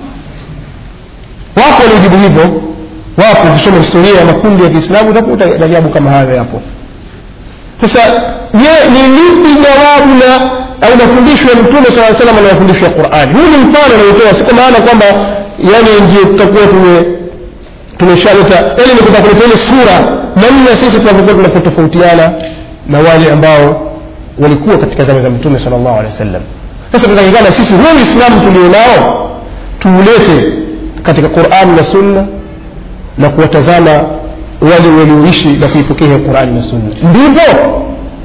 wako waliojibu hivyo wapo ukisoma historia ya makundi ya kiislamu utakuta majabu kama hayo yapo sasa je ni lipi jawabu la au mafundisho ya mtume saa salam na mafundisho ya qurani huu ni mfano anaotoa si kwa maana kwamba yani ndio tutakuwa tume tumeshaleta yani ni kutaka kuleta ile sura namna sisi tunavyokuwa tunavyotofautiana na wale ambao walikuwa katika zama za mtume sala llahu alehi wa sallam sasa tunatakikana sisi huu uislamu tulionao tuulete katika qurani na sunna na kuwatazama wale walioishi na kuipokea qurani na sunna ndivyo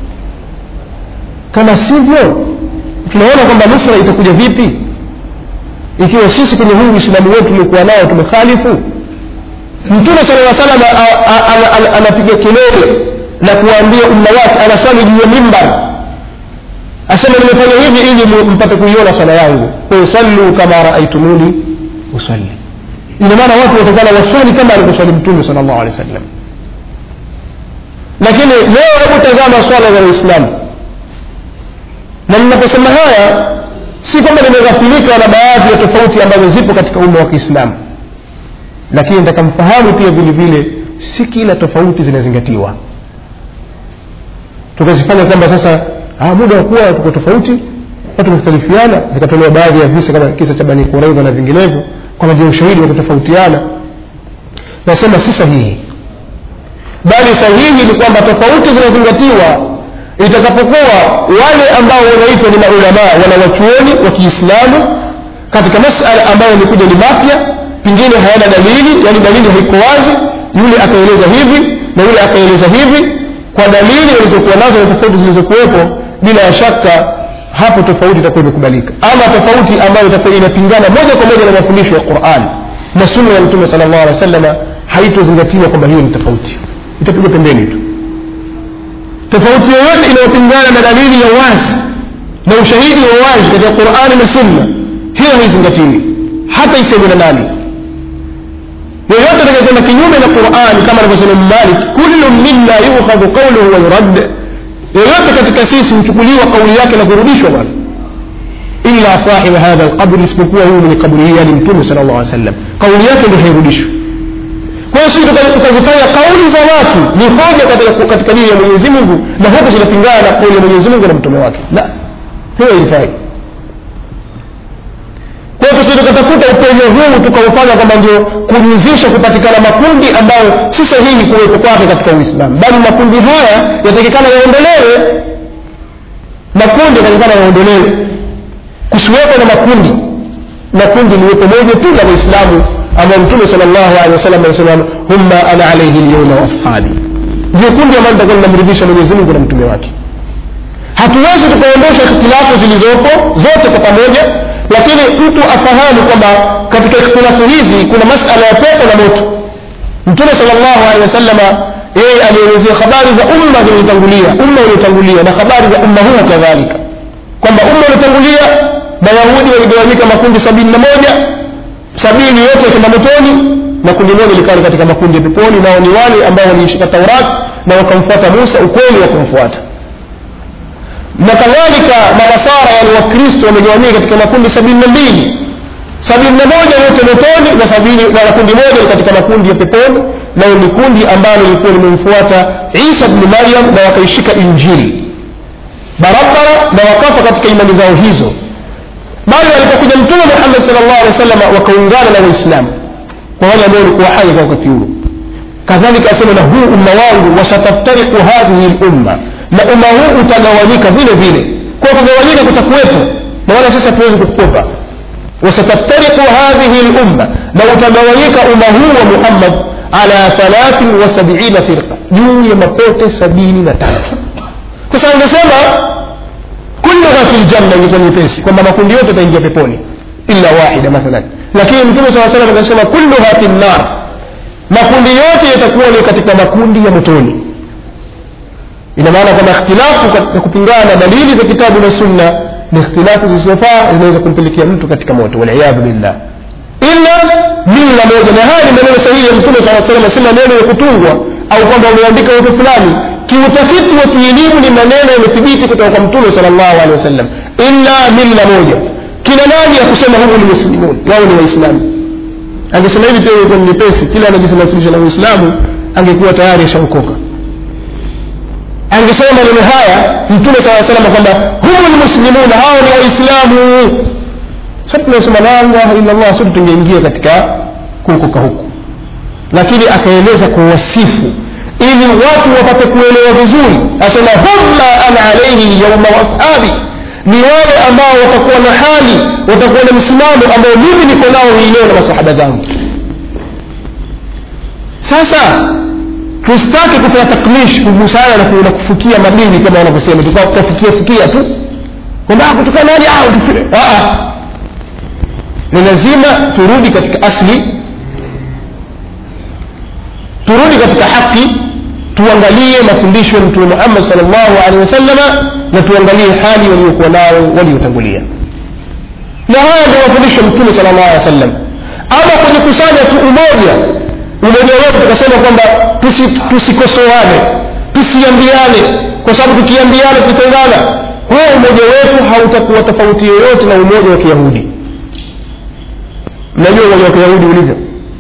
kama sivyo tunaona kwamba nusra itakuja vipi ikiwa sisi kwenye huu uislamu wetu tuliokuwa nao tumekhalifu mtume sala lla salam anapiga kelele na kuwaambia umma wake anasali juu ya mimbar asema nimefanya hivi ili mu- mpate kuiona swala yangu kwayo sallu kama raaitumuni usalli ina maana watu watakana waswali kama alivyoswali mtume sala llahu alehi wa sallam lakini leo hebu tazama swala za waislamu na ninaposema haya si kwamba nimeghafilika na baadhi ya tofauti ambazo zipo katika umma wa kiislamu lakini nitakamfahamu pia vile vile si kila tofauti zinazingatiwa tukazifanya kwamba sasa ah, muda wa kuwa tuko tofauti watu wamekhtalifiana vikatolewa baadhi ya visa kama kisa cha bani quraidha na vinginevyo kwamba ndio ushahidi wa kutofautiana nasema si sahihi bali sahihi ni kwamba tofauti zinazingatiwa itakapokuwa wale ambao wanaitwa ni maulamaa wanawachuoni wa kiislamu katika masala ambayo yamekuja ni mapya pengine hayana dalili yani dalili haiko wazi yule akaeleza hivi na yule akaeleza hivi kwa dalili walizokuwa nazo na tofauti zilizokuwepo bila ya shaka hapo tofauti itakuwa imekubalika ama tofauti ambayo itakuwa inapingana moja kwa moja na mafundisho ya quran na sunna ya mtume sala llahu alehi wa sallama haitozingatiwa kwamba hiyo ni tofauti itapigwa pembeni tu tofauti yoyote inayopingana na dalili ya wazi na ushahidi wa wazi katika qurani na sunna hiyo haizingatiwi hata isemwe na nani yoyote atakayekwenda kinyume na qurani kama anavyosema malik kullu minna yukhadhu qawluhu wa yurad yoyote katika sisi huchukuliwa kauli yake na kurudishwa bwana illa sahiba hadha alqabri isipokuwa huyu mwenye kaburi hii yani mtume sala llahu alih wasallam kauli yake ndio hairudishwa kwa hiyo sisi tuka- tukazifanya kauli za watu ni hoja katika, katika dini ya mwenyezi mungu na huku zinapingana na kauli ya mwenyezi mungu na mtume wake la hiyo haifai kwa hiyo tusije tukatafuta upenyo huu tukaufanya kwamba ndio kuridhisha kupatikana makundi ambayo si sahihi kuwepo kwake katika uislamu bali makundi haya yatakikana yaondolewe makundi yatakikana yaondolewe kusiwepo na makundi makundi liwepo moja tu la waislamu ambayo mtume sal llahu alehi wasallam anasema humma ana alaihi lyauma waashabi ndio kundi ambalo litakuwa linamridhisha mwenyezi mungu na mtume wake hatuwezi tukaondosha ikhtilafu zilizopo zote kwa pamoja lakini mtu afahamu kwamba katika ikhtilafu hizi kuna masala ya pepo na moto mtume sal llahu alehi wasalama yeye alielezea habari za umma zilizotangulia umma uliotangulia na habari za umma huu kadhalika kwamba umma uliotangulia mayahudi waligawanyika makundi sabini na moja sabini yote yakenda motoni na kundi moja likawa katika makundi ya peponi nao ni wale ambao waliishika taurati na wakamfuata musa ukweli wa kumfuata na kadhalika manasara yani wakristo wamegawanyika katika makundi sabini na mbili sabini na moja yote motoni na sabini na kundi moja katika makundi ya peponi nayo ni kundi ambalo lilikuwa limemfuata isa bni maryam na wakaishika injili barabara na wakafa katika imani zao hizo bali alipokuja mtume muhammad sal llahu alehi wa sallam wakaungana na waislamu kwa wale ambao walikuwa hai kwa wakati huo kadhalika asema na huu umma wangu wasataftariku hadhihi lumma na umma huu utagawanyika vile vile kwa kugawanyika kutakuwepo na wala sasa tuwezi kukwepa wasataftariku hadhihi lumma na utagawanyika umma huu wa muhammad ala thalathin wa sabiina firqa juu ya mapote sabini na tatu sasa angesema kulluha fi ljanna ingekuwa nyepesi kwamba makundi yote yataingia peponi illa wahida mathalan lakini mtume saa salam akasema kulluha fi nnar makundi yote yatakuwa ni katika makundi ya motoni ina maana kwamba ikhtilafu katika kupingana na dalili za kitabu na sunna ni ikhtilafu zisizofaa zinaweza kumpelekea mtu katika moto waliyadhu billah illa mila moja na haya ni maneno sahihi ya mtume saa salam si maneno ya kutungwa au kwamba umeandika watu fulani kiutafiti wa kielimu ni maneno yamethibiti kutoka kwa mtume sal llahu alehi wasallam illa milla moja kina nani ya kusema humu ni muslimun wao ni waislamu angesema hivi pia ilikuwa ni nyepesi kila anajisamasilisha na uislamu angekuwa tayari ashaokoka angesema maneno haya mtume saa salama kwamba humu lmuslimuna hao ni waislamu sote tunasema la ilaha illa llah sote tungeingia katika kuokoka huku lakini akaeleza kwa wasifu ili watu wapate kuelewa vizuri asema humma ana alaihi yauma washabi ni wale ambao watakuwa na hali watakuwa na msimamo ambao mimi niko nao hii leo na masahaba zangu sasa tusitake kufanya takmish kugusana na na kufukia madini kama wanavyosema tukafukia fukia tu kwamba kutokana nani ni lazima turudi katika asli turudi katika haki tuangalie mafundisho ya mtume muhammad sal llahu alehi wasalama na tuangalie hali waliokuwa nao waliotangulia na haya ndio mafundisho ya mtume sal llahu alehi wasallam ama kwenye kusanya tu umoja umoja wetu tukasema kwamba tusikosoane tusi tusiambiane kwa sababu tukiambiana tukitengana huo umoja wetu hautakuwa tofauti yoyote na umoja wa kiyahudi mnajua umoja wa kiyahudi ulivyo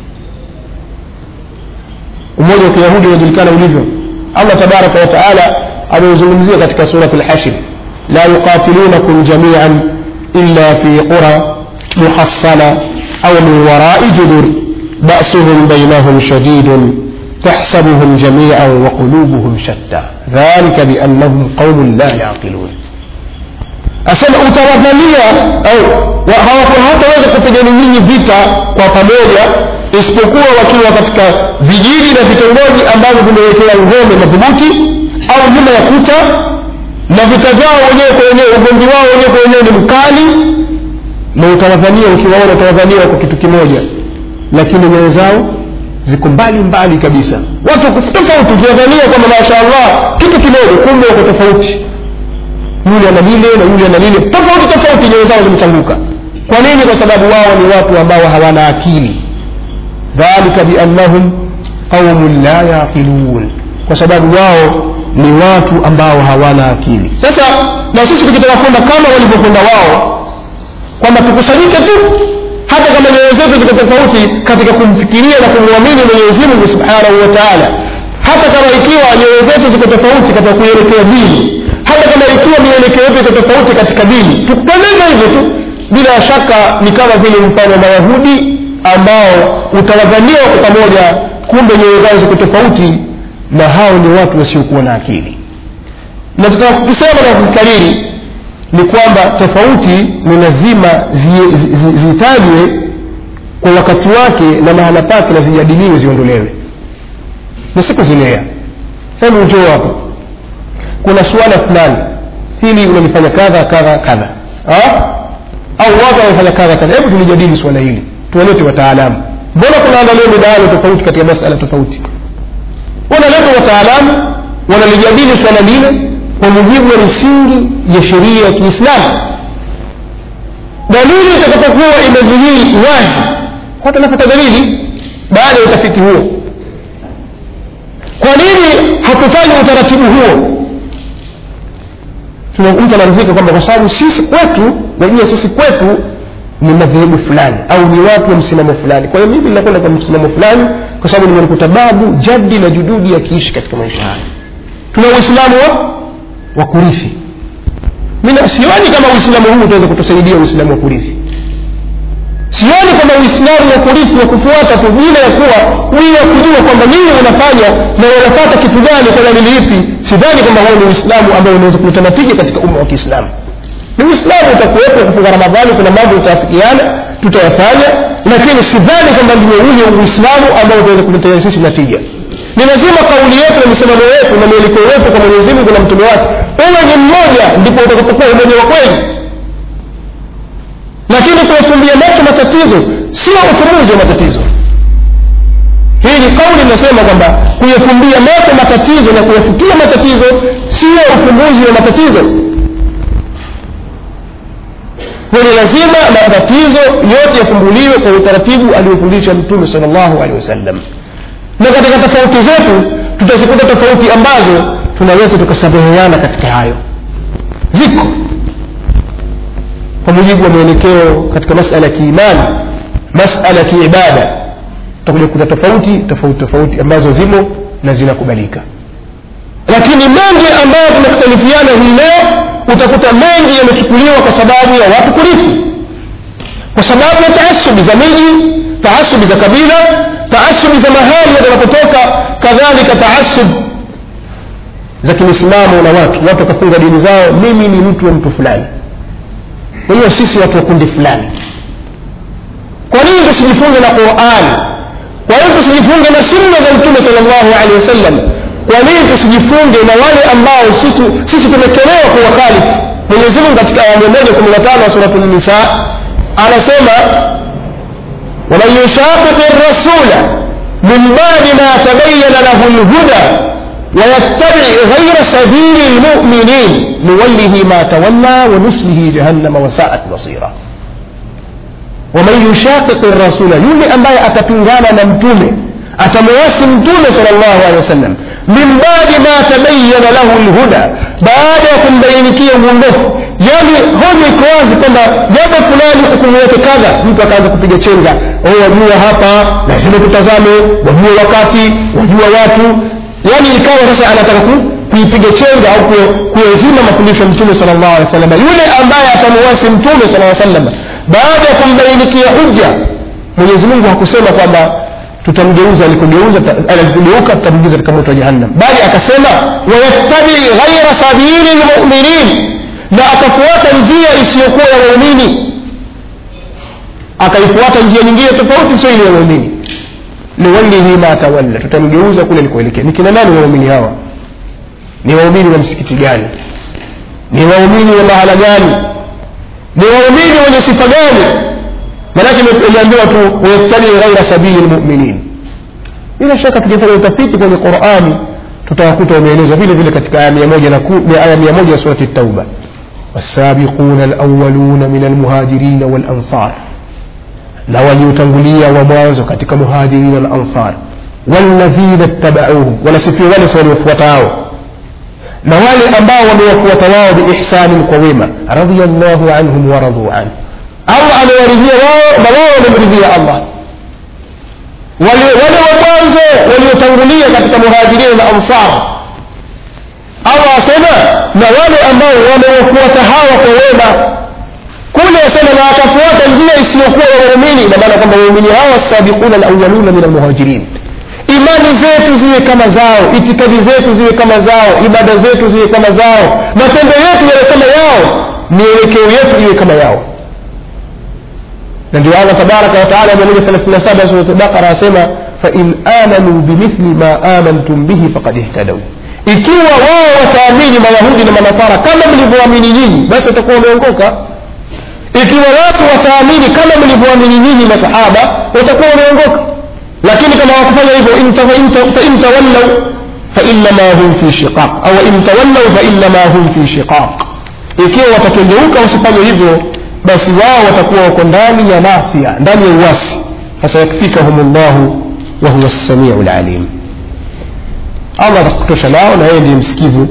umoja wa kiyahudi unajulikana ulivyo allah tabaraka wa taala ameuzungumzia katika surat lhashir la yuqatilunakum jamian illa fi qura muhassana au min warai judur basuhum bainahum shadidun تحسبهم جميعا وقلوبهم شتى ذلك بأنهم قوم لا يعقلون asema utawadhania au hawataweza kupigana nyinyi vita kwa pamoja isipokuwa wakiwa katika vijiji na vitongoji ambavyo vimewekewa ngome madhubuti au nyuma ya kuta na vita vyao wenyewe kwa wenyewe ugomvi wao wenyewe kwa wenyewe ni mkali na utawadhania ukiwaona utawadhania kwa kitu kimoja lakini nyoyo zao ziko mbali mbali kabisa watu tofauti ukiwadhania kwamba masha allah kitu kimoja kumbe wako tofauti yule ana lile na yule ana lile tofauti tofauti nyoyo zao zimechanguka kwa nini kwa sababu wao ni watu ambao hawana akili dhalika biannahum qaumun la yaqilun kwa sababu wao ni watu ambao hawana akili sasa na sisi tukitaka kwenda kama walivyokwenda wao kwamba tukusanyike tu hata kama nyoyo zetu ziko tofauti katika kumfikiria na kumwamini mwenyezi mungu subhanahu wa taala hata kama ikiwa nyoyo zetu ziko tofauti katika kuelekea dini hata kama ikiwa mielekeo yetu iko tofauti katika dini tukueleza hivyo tu bila shaka ni kama vile mfano wa mayahudi ambao utawadhania kwa pamoja kumbe nyoyo zao ziko tofauti na hao ni watu wasiokuwa na akili na tukisema na kukariri ni kwamba tofauti ni lazima zitajwe zi, zi, zitajwe kwa wakati wake na mahala pake na zijadiliwe ziondolewe na siku zilea hebu njoo hapo kuna suala fulani hili unalifanya kadha kadha kadha au watu wanafanya kadha kadha hebu tulijadili suala hili tuwalete wataalamu mbona kunaandaliwa midahalo tofauti katika masala tofauti wanaleta wataalamu wanalijadili swala lile kwa mujibu wa misingi ya sheria ya kiislamu dalili itakapokuwa imedhihiri wazi watu wanapata dalili baada ya utafiti huo kwa nini hatufanyi utaratibu huo mtu anaridhika kwamba kwa sababu sisi kwetu najua sisi kwetu ni madhehebu fulani au ni watu wa msimamo fulani kwa hiyo mimi ninakwenda kwa msimamo fulani kwa sababu nimemkuta babu jadi na jududi yakiishi katika maisha haya tuna uislamu wa wa kurithi mimi sioni kama uislamu huu utaweza kutusaidia uislamu wa kurithi sioni kama uislamu wa kurithi wa kufuata tu bila ya kuwa bila ya kujua kwamba nini unafanya na unapata kitu gani kwa dalili ipi sidhani kwamba huo ni uislamu ambao unaweza kuleta natija katika umma wa kiislamu ni uislamu utakuwepo kufunga ramadhani kuna mambo tutaafikiana tutayafanya lakini sidhani kwamba ndio ule uislamu ambao utaweza kuletea sisi natija ni lazima kauli yetu na misimamo yetu na mielekeo yetu kwa mwenyezi mungu na mtume wake uwe ni mmoja ndipo utakapokuwa umoja wa kweli lakini kuyafumbia macho matatizo sio ufumbuzi wa matatizo hii ni kauli inasema kwamba kuyafumbia macho matatizo na kuyafutia matatizo sio ufumbuzi wa matatizo kwani lazima matatizo yote yafumbuliwe kwa utaratibu aliofundisha mtume sal llahu alehi wasallam na katika tofauti zetu tutazikuta tofauti ambazo tunaweza tukasameheana katika hayo ziko kwa mujibu wa mwelekeo katika masala ya kiimani masala ya kiibada tutakuja kukuta tofauti tofauti tofauti ambazo zimo na zinakubalika lakini mengi ambayo tunakhtalifiana hii leo utakuta mengi yamechukuliwa kwa sababu ya watu kurithi kwa sababu ya taasubi za miji taasubi za kabila taasubi za mahali wanapotoka kadhalika taasub za kimisimamo na watu watu wakafunga dini zao mimi ni mtu wa mtu fulani kwa hiyo sisi watu wa kundi fulani kwa nini tusijifunge na qurani kwa nini tusijifunge na sunna za mtume sal llahu alehi wasallam kwa nini tusijifunge na wale ambao sisi tumetolewa kuwakhalifu mwenyezimungu katika aya mia moja kumi na tano wa suratu nisa anasema waman yushaqiqi rasula min badi ma tabayana lahu lhuda ويتبع غير سبيل المؤمنين نوله ما تولى ونسله جهنم وساءت مصيرا ومن يشاقق الرسول يولي أمباي أتبنغانا نمتومه أتمواسي متومه صلى الله عليه وسلم من بعد ما تبين له الهدى بعد kumbainikia uongofu yani hoja iko wazi kwamba jambo fulani hukumu yake kadha mtu akaanza kupiga chenga wajua hapa lazima tutazame wajua wakati wajua watu yani ikawa sasa anataka kuipiga chenga au kuyazima mafundisho ya mtume sala llahu alehi wasallam yule ambaye atamuwasi mtume sala aa sallam baada ya kumbainikia hujja mwenyezi mungu hakusema kwamba tutamgeuza alikogeuza alikogeuka tutamgiza katika moto wa jahannam bali akasema wayattabii ghaira sabili lmuminin na akafuata njia isiyokuwa ya waumini akaifuata njia nyingine tofauti sio ile ya waumini nuwallihi ma tawalla tutamgeuza kule alikoelekea ni kina nani waumini hawa ni waumini wa msikiti gani ni waumini wa mahala gani ni waumini wenye sifa gani manake imeambiwa tu wayattabii ghaira sabili lmuminin bila shaka tukifanya utafiti kwenye qurani tutawakuta wameelezwa vile vile katika aya mia moja aya mia moja ya surati tauba والسابقون الأولون من المهاجرين والأنصار na waliotangulia wa mwanzo katika muhajirina na ansar walladhina ttabauhum wanasifia wale sa waliofuatao na wale ambao wamewafuata wao biihsanin kwa wema radiallahu anhum waraduu an allah amewaridhia wao na wao wamemridhia allah wale wa mwanzo waliotangulia katika muhajirina na ansar allah asema na wale ambao wamewafuata hawa kwa wema kule asema na wakafuata njia isiyokuwa ya waumini ina maana kwamba waumini hawa sabiquna alawaluna min almuhajirin imani zetu ziwe kama zao itikadi zetu ziwe kama zao ibada zetu ziwe kama zao matendo yetu yawe kama yao mielekeo yetu iwe kama yao na ndio allah tabaraka wataala mia moja thelathini na saba surat baqara asema fain amanu bimithli ma amantum bihi faqad ihtadau ikiwa wao wataamini mayahudi na manasara kama mlivyoamini nyinyi basi watakuwa wameongoka ikiwa watu wataamini kama mlivyoamini nyinyi masahaba watakuwa wameongoka lakini kama wakufanya hivyo fain tawallau fainama hum fi shiqaq au in tawallau fainama hum fi shiqaq ikiwa watakengeuka wasifanye hivyo basi wao watakuwa wako ndani ya nasia ndani ya uwasi fasayakfikahum llahu wahuwa lsamiu lalim allah atakutosha nao na yeye ndiye msikivu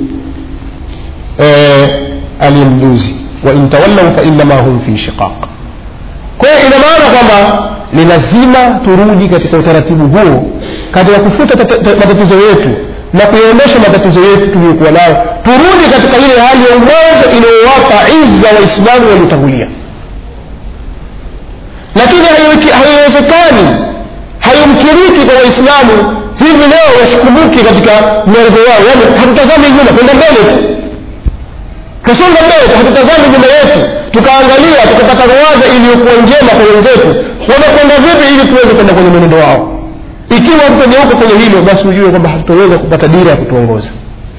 aliyemjuzi wain tawallau fainama hum fi shiqaq kwa hiyo ina maana kwamba ni lazima turudi katika utaratibu huo katika kufuta matatizo yetu na kuyaondosha matatizo yetu tuliyokuwa nayo turudi katika ile hali ya uwezo inayowapa izza waislamu waliotangulia lakini haiwezekani hayumkiriki kwa waislamu hivi leo wasikumbuki katika mwerezo wao yani hatutazami nyuma kwenda mbele tu tusonga mbele hatutazami nyuma yetu tukaangalia tukapata ruwaza iliyokuwa njema kwa wenzetu wamekwenda vipi ili tuweze kwenda kwenye mwenendo wao ikiwa tutageuka kwenye hilo basi ujue kwamba hatutaweza kupata dira ya kutuongoza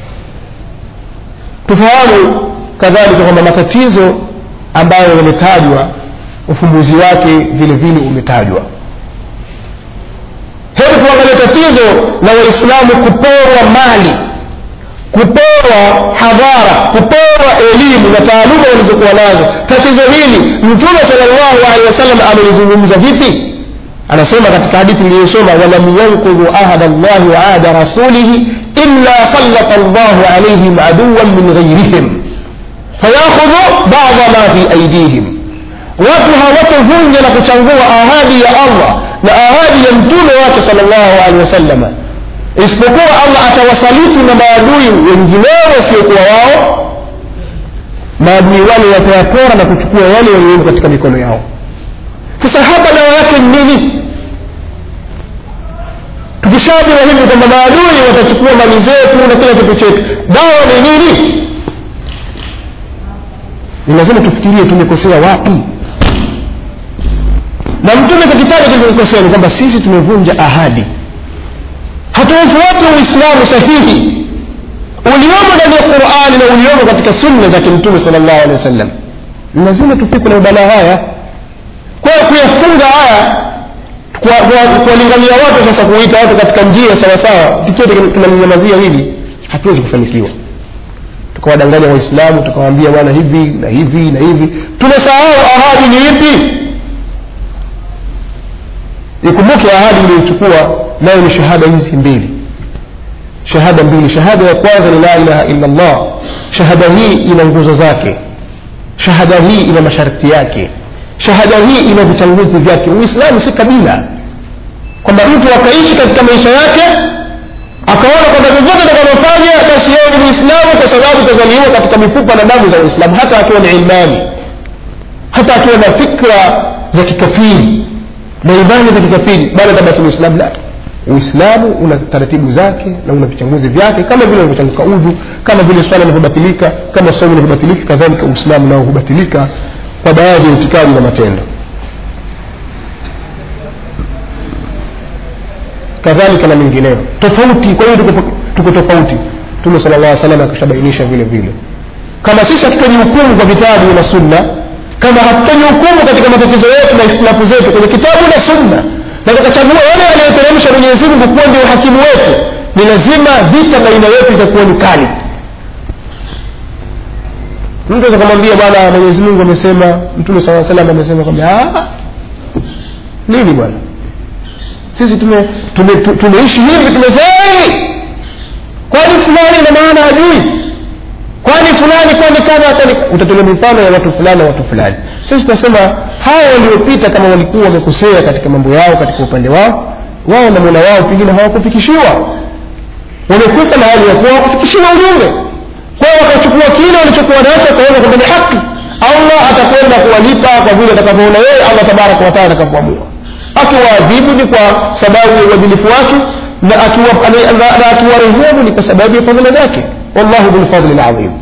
tufahamu kadhalika kwamba matatizo ambayo yametajwa ufumbuzi wake vile vile umetajwa hebu tuangalie tatizo la waislamu kuporwa mali kupewa hadhara kupewa elimu na taaluma walizokuwa nazo tatizo hili mtume salllahu alehi wasallam amelizungumza vipi anasema katika hadithi iliyosoma walam yankudhu ahada llahi wa ahda rasulihi illa sallata llahu alaihim aduwan min ghairihim fayakhudhu bada ma fi aidihim watu hawatovunja na kuchangua ahadi ya allah na ahadi ya mtume wake salllahu alehi wasallama isipokuwa allah atawasaliti na maadui wengineo wasiokuwa wao maadui wale watayapora na kuchukua yale yaliyomo katika mikono yao sasa hapa dawa yake ni nini tukishajua hivi kwamba maadui watachukua mali zetu na kila kitu chetu dawa ni nini ni lazima tufikirie tumekosea wapi na mtume kakitaja tulikokosea ni kwamba sisi tumevunja ahadi hatuufuati uislamu sahihi uliomo ndani ya qurani na uliomo katika sunna za kimtume sal llahu alehi wa sallam ni lazima tufikwe na mabalaa haya kwa hiyo kuyafunga haya kuwalingania watu sasa kuita watu katika njia sawasawa tukiwa tunalinyamazia hili hatuwezi kufanikiwa tukawadanganya waislamu tukawaambia bwana hivi na hivi na hivi tumesahau ahadi ni ipi ikumbuke ahadi uliyochukua nayo ni shahada hizi mbili shahada mbili shahada ya kwanza ni la ilaha illa llah shahada hii ina nguzo zake shahada hii ina masharti yake shahada hii ina vichanguzi vyake uislamu si kabila kwamba mtu akaishi katika maisha yake akaona kwamba vyovyote atakavyofanya basi yeye ni muislamu kwa sababu kazaliwa katika mifupa na damu za uislamu hata akiwa ni ilmani hata akiwa na fikra za kikafiri na imani za kikafiri bado tabaki muislamu la uislamu una taratibu zake na una vichanguzi vyake kama vile unavyochanguka udhu kama vile swala inavyobatilika kama somo inavyobatilika kadhalika uislamu nao hubatilika kwa baadhi ya itikadi na matendo kadhalika na mengineyo tofauti kwa hiyo tuko tofauti mtume sala llah salam akishabainisha vile vile kama sisi hatufanyi hukumu kwa vitabu na sunna kama hatufanyi hukumu katika matatizo yetu na ikhtilafu zetu kwenye kitabu na sunna na tukachagua yale aliyoteremsha mwenyezi mungu kuwa ndio hakimu wetu ni lazima vita baina yetu itakuwa ni kali mtu aweza kumwambia bwana mwenyezi mungu amesema mtume saa salam amesema kwamba nini bwana sisi tume, tume, tume, tumeishi hivi tumezeeni kwani fulani ina maana hajui kwani fulani kwani kadha kwani utatolea mifano ya watu fulani na watu fulani sisi tutasema hawa waliopita kama walikuwa wamekosea katika mambo yao katika upande wao wao na mola wao pengine hawakufikishiwa wamekufa na hali ya kuwa hawakufikishiwa ujumbe kwa hiyo wakachukua kile walichokuwa nacho wakaweza kwamba ni haki allah atakwenda kuwalipa kwa vile atakavyoona yeye allah tabaraka wataala atakavyoamua akiwaadhibu ni kwa sababu ya uadilifu wake na akiwa- na- na- na akiwarehemu ni kwa sababu ya fadhila zake wallahu dhulfadli lazim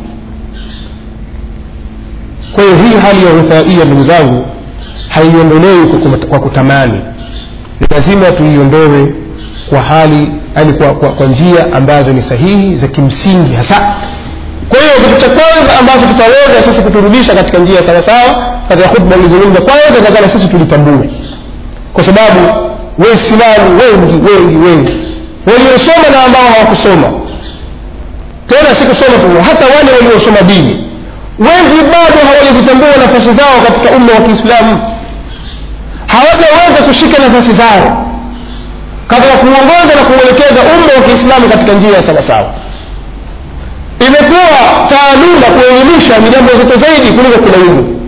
kwa hiyo hii hali ya uthaia ndugu zangu haiondolewi kwa kuma- kwa kutamani ni lazima tuiondoe kwa hali yani kwa, kwa, kwa njia ambazo ni sahihi za kimsingi hasa kwa hiyo kitu cha kwanza ambacho tutaweza sisi kuturudisha katika njia sawasawa katika khutba ilizungumza kwanza takana sisi tulitambue kwa sababu waislamu wengi wengi wengi waliosoma na ambao hawakusoma tena si kusoma tu hata wale waliosoma dini wengi bado hawajazitambua nafasi zao katika umma wa kiislamu hawajaweza kushika nafasi zao katika kuongoza na kuelekeza umma wa kiislamu katika njia ya sawasawa imekuwa taaluma kuelimisha ni jambo zito zaidi kuliko kulaumu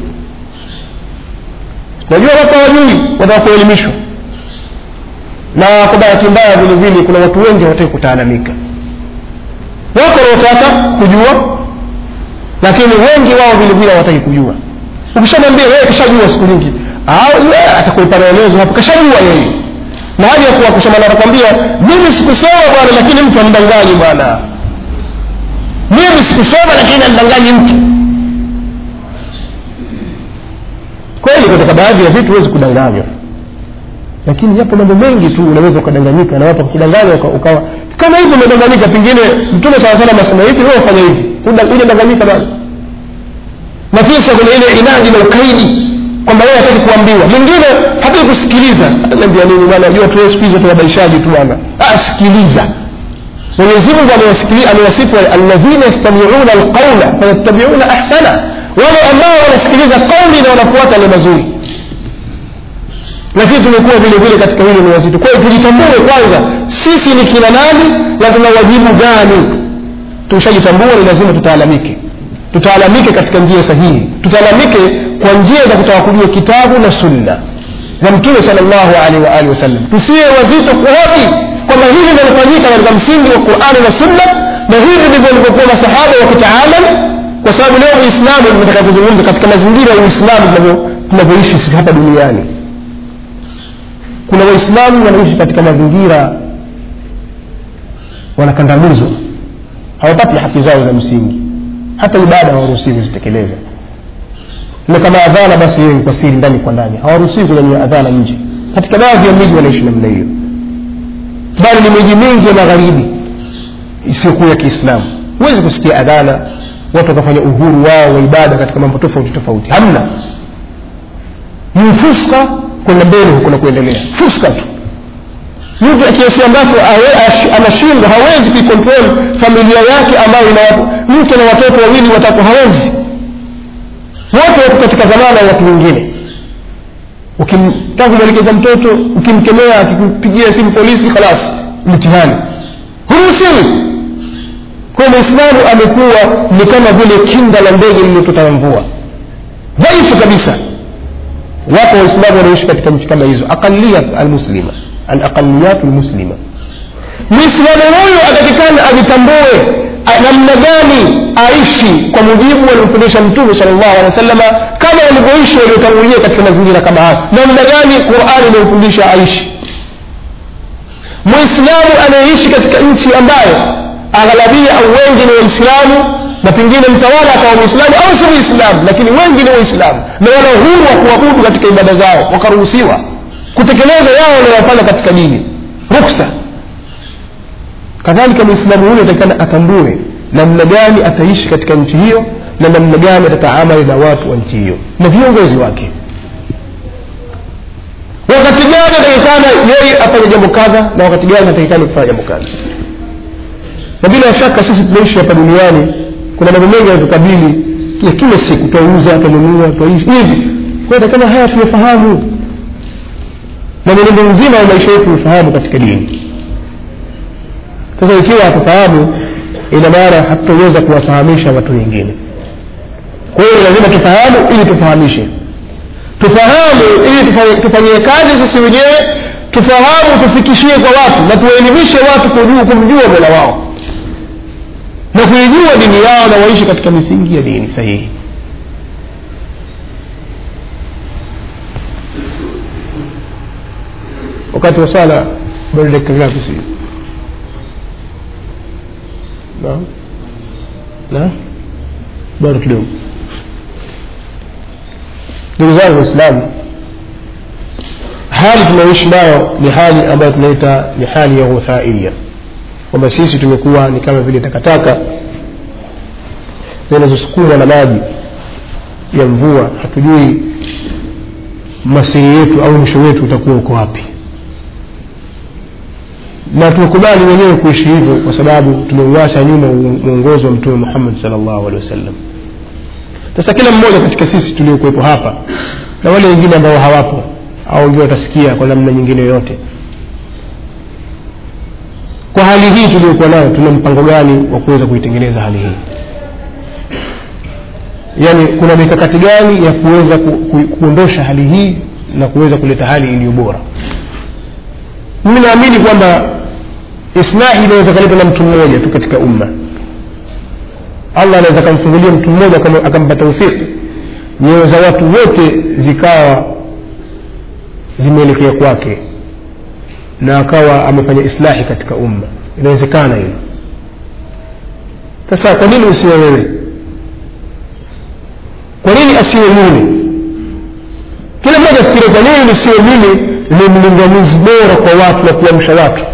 najua watu hawajui wataka kuelimishwa na kwa bahati mbaya vile vile kuna watu wengi hawataki kutaalamika wako wanaotaka kujua lakini wengi wao vile vile hawataki kujua ukishamwambia yeye kishajua siku nyingi au yeye atakuipa maelezo hapo kashajua yeye na haja ya kuwa kusema anakwambia mimi sikusoma bwana lakini mtu amdanganyi bwana mimi sikusoma lakini amdanganyi mtu kweli katika baadhi ya vitu huwezi kudanganywa lakini yapo mambo mengi tu unaweza ukadanganyika na watu wakudanganya uka- ukawa kama hivi umedanganyika pengine mtume saa salam asema hivi wewe fanya hivi hujadanganyika bado na kisa kuna ile inadi na ukaidi kwamba yeye hataki kuambiwa mwingine hataki kusikiliza anaambia nini bwana jua tu siku hizi tunabadilishaji tu bwana ah sikiliza Mwenyezi Mungu amewasikili- amewasifu wale alladhina yastami'una alqawla fayattabi'una ahsana wale ambao wanasikiliza kauli na wanafuata yale mazuri lakini tumekuwa vile vile katika hilo ni wazito kwa hiyo tujitambue kwanza sisi ni kina nani na tuna wajibu gani tushajitambua ni lazima tutaalamike tutaalamike katika njia sahihi tutaalamike kwa njia za kutaka kujua kitabu na sunna za mtume salllahu alaihi wa alihi wasallam tusiwe wazito kuhoji kwamba hivi vinafanyika katika msingi wa qurani na sunna na hivi ndivyo walivyokuwa masahaba wakitaalam kwa sababu leo uislamu tunataka kuzungumza katika mazingira ya uislamu tunavyo- tunavyoishi sisi hapa duniani kuna waislamu wanaishi katika mazingira wanakandamizwa hawapati haki zao za msingi hata ibada hawaruhusiwi kuzitekeleza na kama adhana basi hiyo ni kwa siri ndani kwa ndani hawaruhusiwi kunyanyua adhana nje katika baadhi ya miji wanaishi namna hiyo bali ni miji mingi ya magharibi isiyokuwa ya kiislamu huwezi kusikia adhana watu wakafanya uhuru wao wa ibada katika mambo tofauti tofauti hamna ni fuska kwenda mbele huko na kuendelea fuska tu mtu kiasi ambacho awe- ash- anashindwa hawezi kuikontrol familia yake ambayo ina watu mke na watoto wawili watatu hawezi wote wako katika dhamana ya watu wengine ukimtaka kumwelekeza mtoto ukimkemea akikupigia simu polisi khalas mtihani huruhusiwi kwa mwislamu amekuwa ni kama vile kinda la ndege lililotota na mvua dhaifu kabisa wapo waislamu wanaishi katika nchi kama hizo aqaliyat almuslima alaqaliyat almuslima mwislamu huyu atakikana ajitambue a- namna gani aishi kwa mujibu waliofundisha mtume sal llahu alehi wa sallama kama walivyoishi waliotangulia katika mazingira kama haya namna gani qurani imemfundisha aishi mwislamu anayeishi katika nchi ambayo aghalabia au wengi ni waislamu na pengine mtawala akawa mwislamu au si mwislamu lakini wengi ni waislamu na wana uhuru wa kuabudu katika ibada zao wakaruhusiwa kutekeleza yao wanayofanya katika dini ruksa kadhalika mwislamu huyo atakikana atambue namna gani ataishi katika nchi hiyo na namna gani atataamali na watu wa nchi hiyo na viongozi wake wakati gani atakikana yeye afanye jambo kadha na wakati gani atakikana kufanya jambo kadha na bila shaka sisi tunaishi hapa duniani kuna mambo mengi yanatukabili ya kila siku twauza twanunua twaishi hivi kwa hiyo kama haya tumefahamu na mwenendo mzima wa maisha yetu ufahamu katika dini sasa ikiwa hatufahamu ina maana hatutoweza kuwafahamisha watu wengine kwa hiyo lazima tufahamu ili tufahamishe tufahamu ili tufanye- tufanyie kazi sisi wenyewe tufahamu tufikishie kwa watu na tuwaelimishe watu kujua kumjua mola wao na kuijua dini yao na waishi katika misingi ya dini sahihi wakati wa swala bado dakika ngapi si na na bado kidogo ndugu zangu waislamu hali tunayoishi nayo ni hali ambayo tunaita ni hali ya ghuthaia kwamba sisi tumekuwa ni kama vile takataka zinazosukumwa na maji ya mvua hatujui masiri yetu au mwisho wetu utakuwa uko wapi na tumekubali wenyewe kuishi hivyo kwa sababu tumeuacha nyuma mwongozo wa mtume muhammad salllahu alehi wasallam sasa kila mmoja katika sisi tuliokuwepo hapa na wale wengine ambao hawapo au wengine watasikia kwa namna nyingine yoyote kwa hali hii tuliokuwa nayo tuna mpango gani wa kuweza kuitengeneza hali hii yaani kuna mikakati gani ya kuweza ku, ku, kuondosha hali hii na kuweza kuleta hali iliyo bora mimi naamini kwamba islahi inaweza kaletwa na mtu mmoja tu katika umma allah anaweza akamfungulia mtu mmoja akampa taufiki nyoyo za watu wote zikawa zimeelekea kwake na akawa amefanya islahi katika umma inawezekana hilo sasa kwa nini usiwe wewe kwa nini asiwe mimi kila mmoja fikiri kwa nini nisiwe mimi ni mlinganizi bora kwa watu na kuamsha watu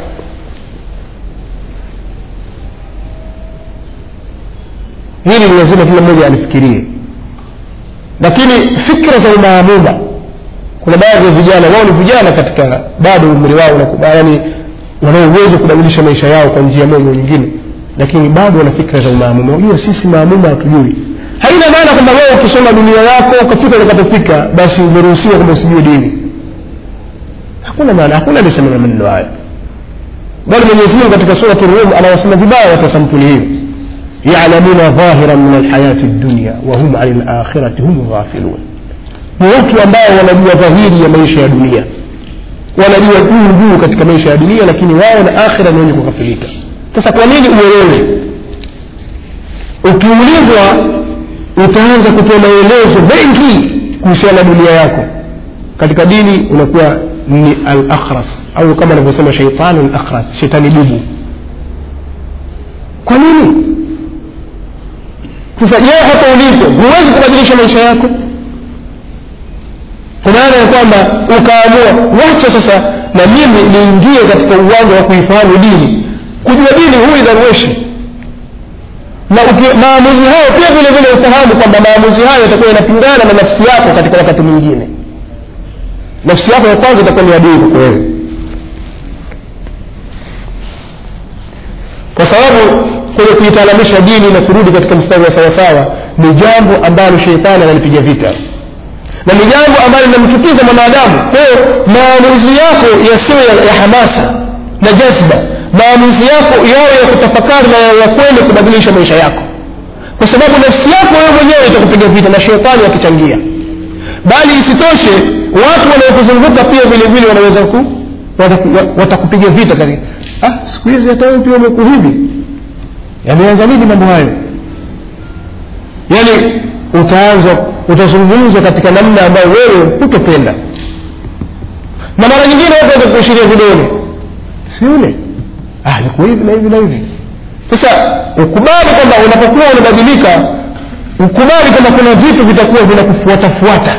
hili ni lazima kila mmoja alifikirie lakini fikra za umaamuma kuna baadhi ya vijana wao ni vijana katika bado umri wao yani wanao uwezo kubadilisha maisha yao kwa njia moja nyingine lakini bado wana fikra za umaamuma unajua sisi maamuma hatujui haina maana kwamba wewe ukisoma dunia yako ukafika ulikapofika basi umeruhusiwa kwamba usijue dini hakuna maana hakuna alisema maneno hayo bali mwenyezi mungu katika surat rum anawasema vibaya watu wa sampuli hiyo yalamuna dhahiran min alhayati dunya wahum ani lakhirati hum ghafilun ni watu ambao wanajua dhahiri ya maisha ya dunia wanajua juu juu katika maisha ya dunia lakini wao na akhira ni wenye kughafilika sasa kwa nini uelewe ukiulizwa utaanza kutoa maelezo mengi kuhusiana na dunia yako katika dini unakuwa ni al-akhras au kama anavyosema shaitani al-akhras shetani bubu kwa nini sasa je hapa ulipo huwezi kubadilisha maisha yako kwa maana ya kwamba ukaamua wacha sasa na mimi niingie katika uwanja wa kuifahamu dini kujua dini huyu darueshi na maamuzi hayo pia vile vile ufahamu kwamba maamuzi hayo yatakuwa yanapingana na nafsi yako katika wakati mwingine nafsi yako ya kwanza itakuwa ni adui kwako wewe kwa sababu kwenye kuitalamisha dini na kurudi katika mstari wa sawasawa ni jambo ambalo sheitani analipiga vita na ni jambo ambalo linamchukiza mwanadamu kwa hiyo maamuzi yako yasiwe ya, ya hamasa na jazba maamuzi yako yawe ya kutafakari na ya kweli kubadilisha maisha yako kwa sababu nafsi yako wewe mwenyewe itakupiga vita na shetani akichangia bali isitoshe watu wanaokuzunguka pia vile vile wanaweza ku watakupiga vita kari ah siku hizi hata wewe pia umekuwa hivi yameanza nini mambo hayo yaani utaanza utazungumzwa katika namna ambayo wewe hutopenda na mara nyingine watu waweza kuashiria vidole si yule ah niko hivi na hivi na hivi sasa ukubali kwamba unapokuwa unabadilika ukubali kwamba kuna vitu vitakuwa vinakufuatafuata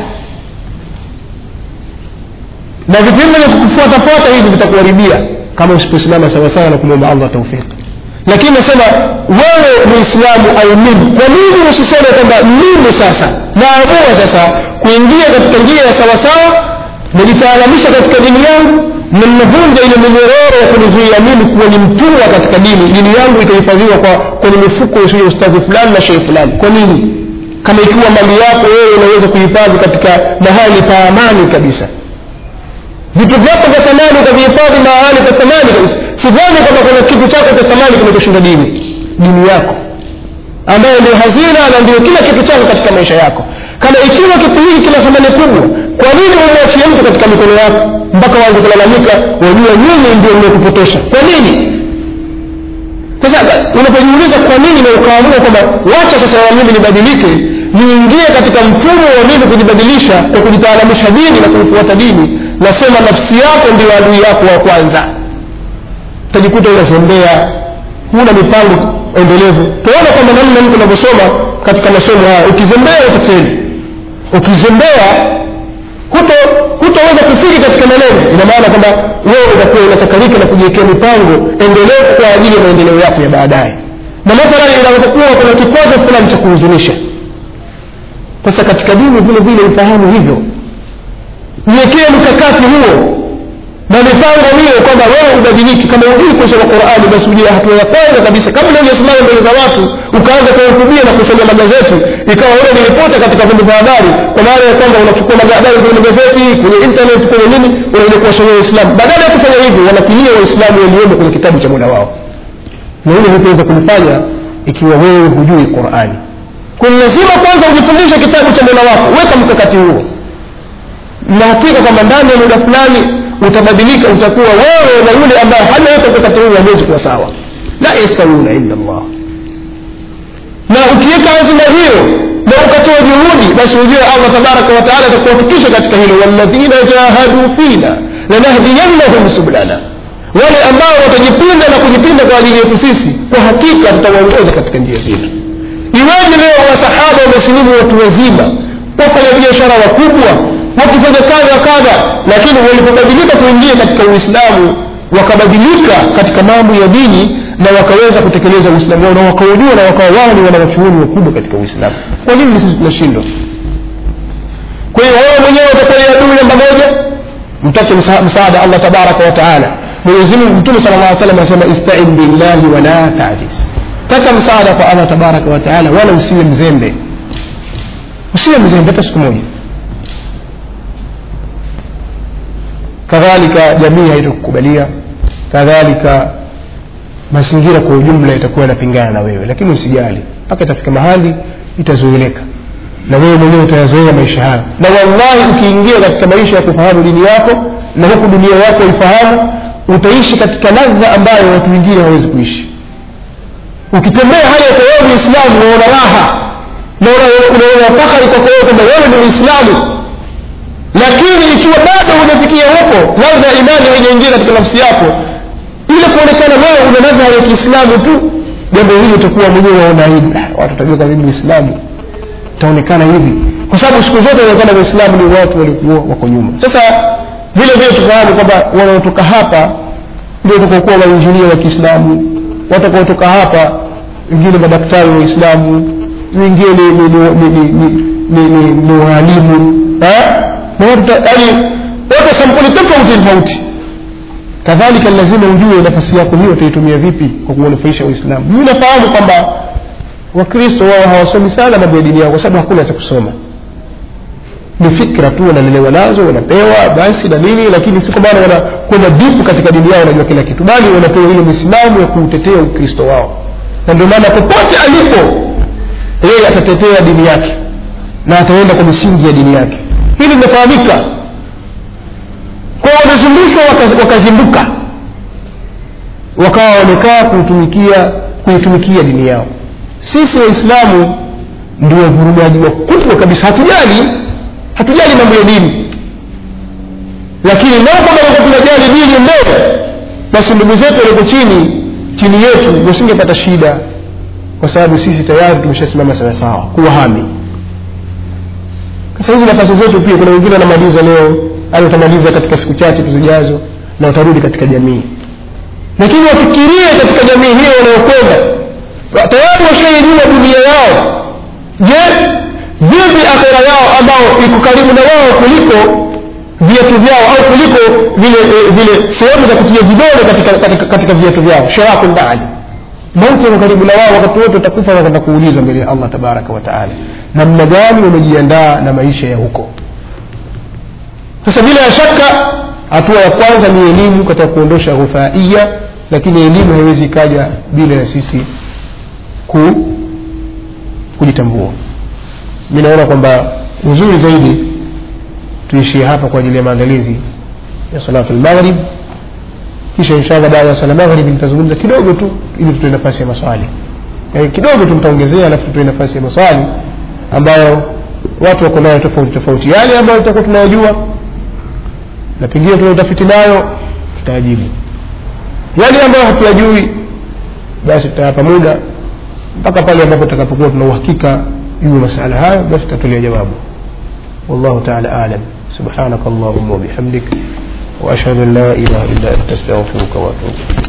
na vitendo vya kukufuatafuata hivi vitakuharibia kama usiposimama sawasawa na kumwomba allah taufiki lakini nasema wewe muislamu au mimi kwa nini usiseme kwamba mimi sasa naamua sasa kuingia katika njia ya sawasawa najitaalamisha katika dini yangu na ninavunja ile minyororo ya kunizuia mimi kuwa ni mtumwa katika dini dini yangu ikahifadhiwa kwa kwenye mifuko ya ustadhi fulani na shehe fulani kwa nini kama ikiwa mali yako wewe unaweza kuhifadhi katika mahali pa amani kabisa vitu vyako vya thamani ukavihifadhi mahali pa thamani kabisa sidhani kwamba kuna kitu chako cha thamani kinachoshinda dini dini yako ambayo ndio hazina na ndio kila kitu chako katika maisha yako kama ikiwa kitu hiki kina thamani kubwa kwa nini umwachie mtu katika mikono yako mpaka waanze kulalamika wajua nyinyi ndio mmekupotosha kwa nini sasa unapojiuliza kwa nini na ukaamua kwamba wacha sasa na mimi nibadilike niingie katika mfumo wa mimi kujibadilisha kwa kujitaalamisha dini na kuifuata dini nasema nafsi yako ndio adui yako wa kwanza utajikuta unazembea huna mipango endelevu tuona kwamba namna mtu anavyosoma katika masomo haya ukizembea utafeli ukizembea huto hutoweza kufiki katika malengo ina maana kwamba wewe utakuwa unachakalika na kujiwekea mipango endelevu kwa ajili ya maendeleo yako ya baadaye na mathalan inapokuwa kuna kikwazo fulani cha kuhuzunisha sasa katika dini vile vile ufahamu hivyo jiwekee mkakati huo na mipango hiyo kwamba wewe ubadiliki kama hujui kusoma qurani basi ujue hatua ya kwanza kabisa kabla hujasimama mbele za watu ukaanza kuhutubia na kusomea magazeti ikawa wewe ni ripota katika vyombo vya habari kwa maana ya kwamba unachukua habari kwenye magazeti kwenye internet kwenye nini unaenda kuwasomea waislamu badala ya kufanya hivyo wanakilia waislamu waliomo kwenye kitabu cha mola wao na hili hutaweza kulifanya ikiwa wewe hujui qurani kwa lazima kwanza ujifundishe kitabu cha mola wako weka mkakati huo na hakika kwamba ndani ya muda fulani utabadilika utakuwa wewe na yule ambaye hajaweka mkakati huu hawezi kuwa sawa la yastawuna illa Allah na ukiweka azima hiyo na ukatoa juhudi basi ujue Allah tabaraka wa taala atakuwafikisha katika hilo walladhina jahadu fina lanahdiyannahum sublana wale ambao watajipinda na kujipinda kwa ajili yetu sisi kwa hakika tutawaongoza katika njia zetu iweje leo wasahaba wamesilimu watu wazima wafanya biashara wakubwa wakifanya kadha kadha lakini walipobadilika kuingia katika uislamu wakabadilika katika mambo ya dini na wakaweza kutekeleza uislamu wao na wakaujua na wakawa wao ni wanawachuoni wakubwa katika uislamu kwa nini sisi tunashindwa kwa hiyo wewe mwenyewe utakuwa ni adui namba moja mtake msaada allah tabaraka wa taala mwenyezi mungu mtume sala llah salam anasema istain billahi wala tajis taka msaada kwa allah tabaraka wa taala wala usiwe mzembe usiwe mzembe hata siku moja kadhalika jamii haitakukubalia kadhalika mazingira kwa ujumla itakuwa yanapingana na wewe lakini usijali mpaka itafika mahali itazoeleka na wewe mwenyewe utayazoea maisha hayo na wallahi ukiingia katika maisha ya kufahamu dini yako na huku dunia yako ifahamu utaishi katika ladha ambayo watu wengine hawawezi kuishi ukitembea hali ya wewe muislamu unaona raha na unaona fahari kwako wewe kwamba wewe ni muislamu lakini ikiwa bado hujafikia huko ladha ya imani haijaingia katika nafsi yako ile kuonekana wewe una ladha ya kiislamu tu jambo hili utakuwa mwenyewe waona aibu watu watajua kama mimi muislamu itaonekana hivi kwa sababu siku zote inaonekana waislamu ni watu waliokuwa wako nyuma sasa vile vile tufahamu kwamba wanaotoka hapa ndio watakaokuwa wainjinia wa kiislamu watakaotoka hapa wengine madaktari waislamu wengine ni waalimu yani wote sampuli tofauti tofauti kadhalika lazima ujue nafasi yako hiyo utaitumia vipi kwa kuwanufaisha waislamu mimi nafahamu kwamba wakristo wao hawasomi sana mambo ya dini yao kwa sababu hakuna cha kusoma ni fikra tu wanalelewa nazo wanapewa basi na nini lakini si kwa maana wanakwenda dipu katika dini yao wanajua kila kitu bali wanapewa ile misimamo ya kuutetea ukristo wao na ndio maana popote alipo yeye atatetea dini yake na ataenda kwa misingi ya dini yake hili limefahamika kwa wamezundushwa wakazinduka wakawa wamekaa kuitumikia kuitumikia dini yao sisi waislamu ndio wavurugaji wakubwa kabisa hatujali hatujali mambo ya dini lakini lao kwamba tunajali dini mbele basi ndugu zetu walioko chini chini yetu wasingepata shida kwa sababu sisi tayari tumeshasimama sawasawa kuwahami sasa hizi nafasi zetu pia kuna wengine wanamaliza leo au utamaliza katika siku chache tuzijazo na utarudi katika jamii lakini wafikirie katika jamii hiyo wanayokwenda tayari washaijua dunia yao je vipi akhera yao ambao iko karibu na wao kuliko viatu vyao au kuliko vile vile sehemu za kutia vidole katika, katika, katika viatu vyao shiraku baadi mauti yako karibu na wao wakati wote utakufa na kwenda kuulizwa mbele ya allah tabaraka wa taala namna gani umejiandaa na maisha ya huko sasa bila ya shaka hatua ya kwanza ni elimu katika kuondosha ghufaia lakini elimu haiwezi ikaja bila ya sisi ku, kujitambua mi naona kwamba uzuri zaidi tuishie hapa kwa ajili ya maandalizi ya salatu lmaghrib kisha inshallah baada ya sala maghribi nitazungumza kidogo tu ili tutoe nafasi ya maswali yani kidogo tu nitaongezea alafu tutoe nafasi ya maswali ambayo watu wako nayo tofauti tofauti yale ambayo tutakuwa tunayajua na pengine tuna utafiti nayo tutayajibu yale ambayo hatuyajui basi tutayapa muda mpaka pale ambapo tutakapokuwa tuna uhakika juu ya masala hayo basi tutatolia jawabu والله تعالى أعلم سبحانك اللهم وبحمدك وأشهد أن لا إله إلا أنت أستغفرك وأتوب إليك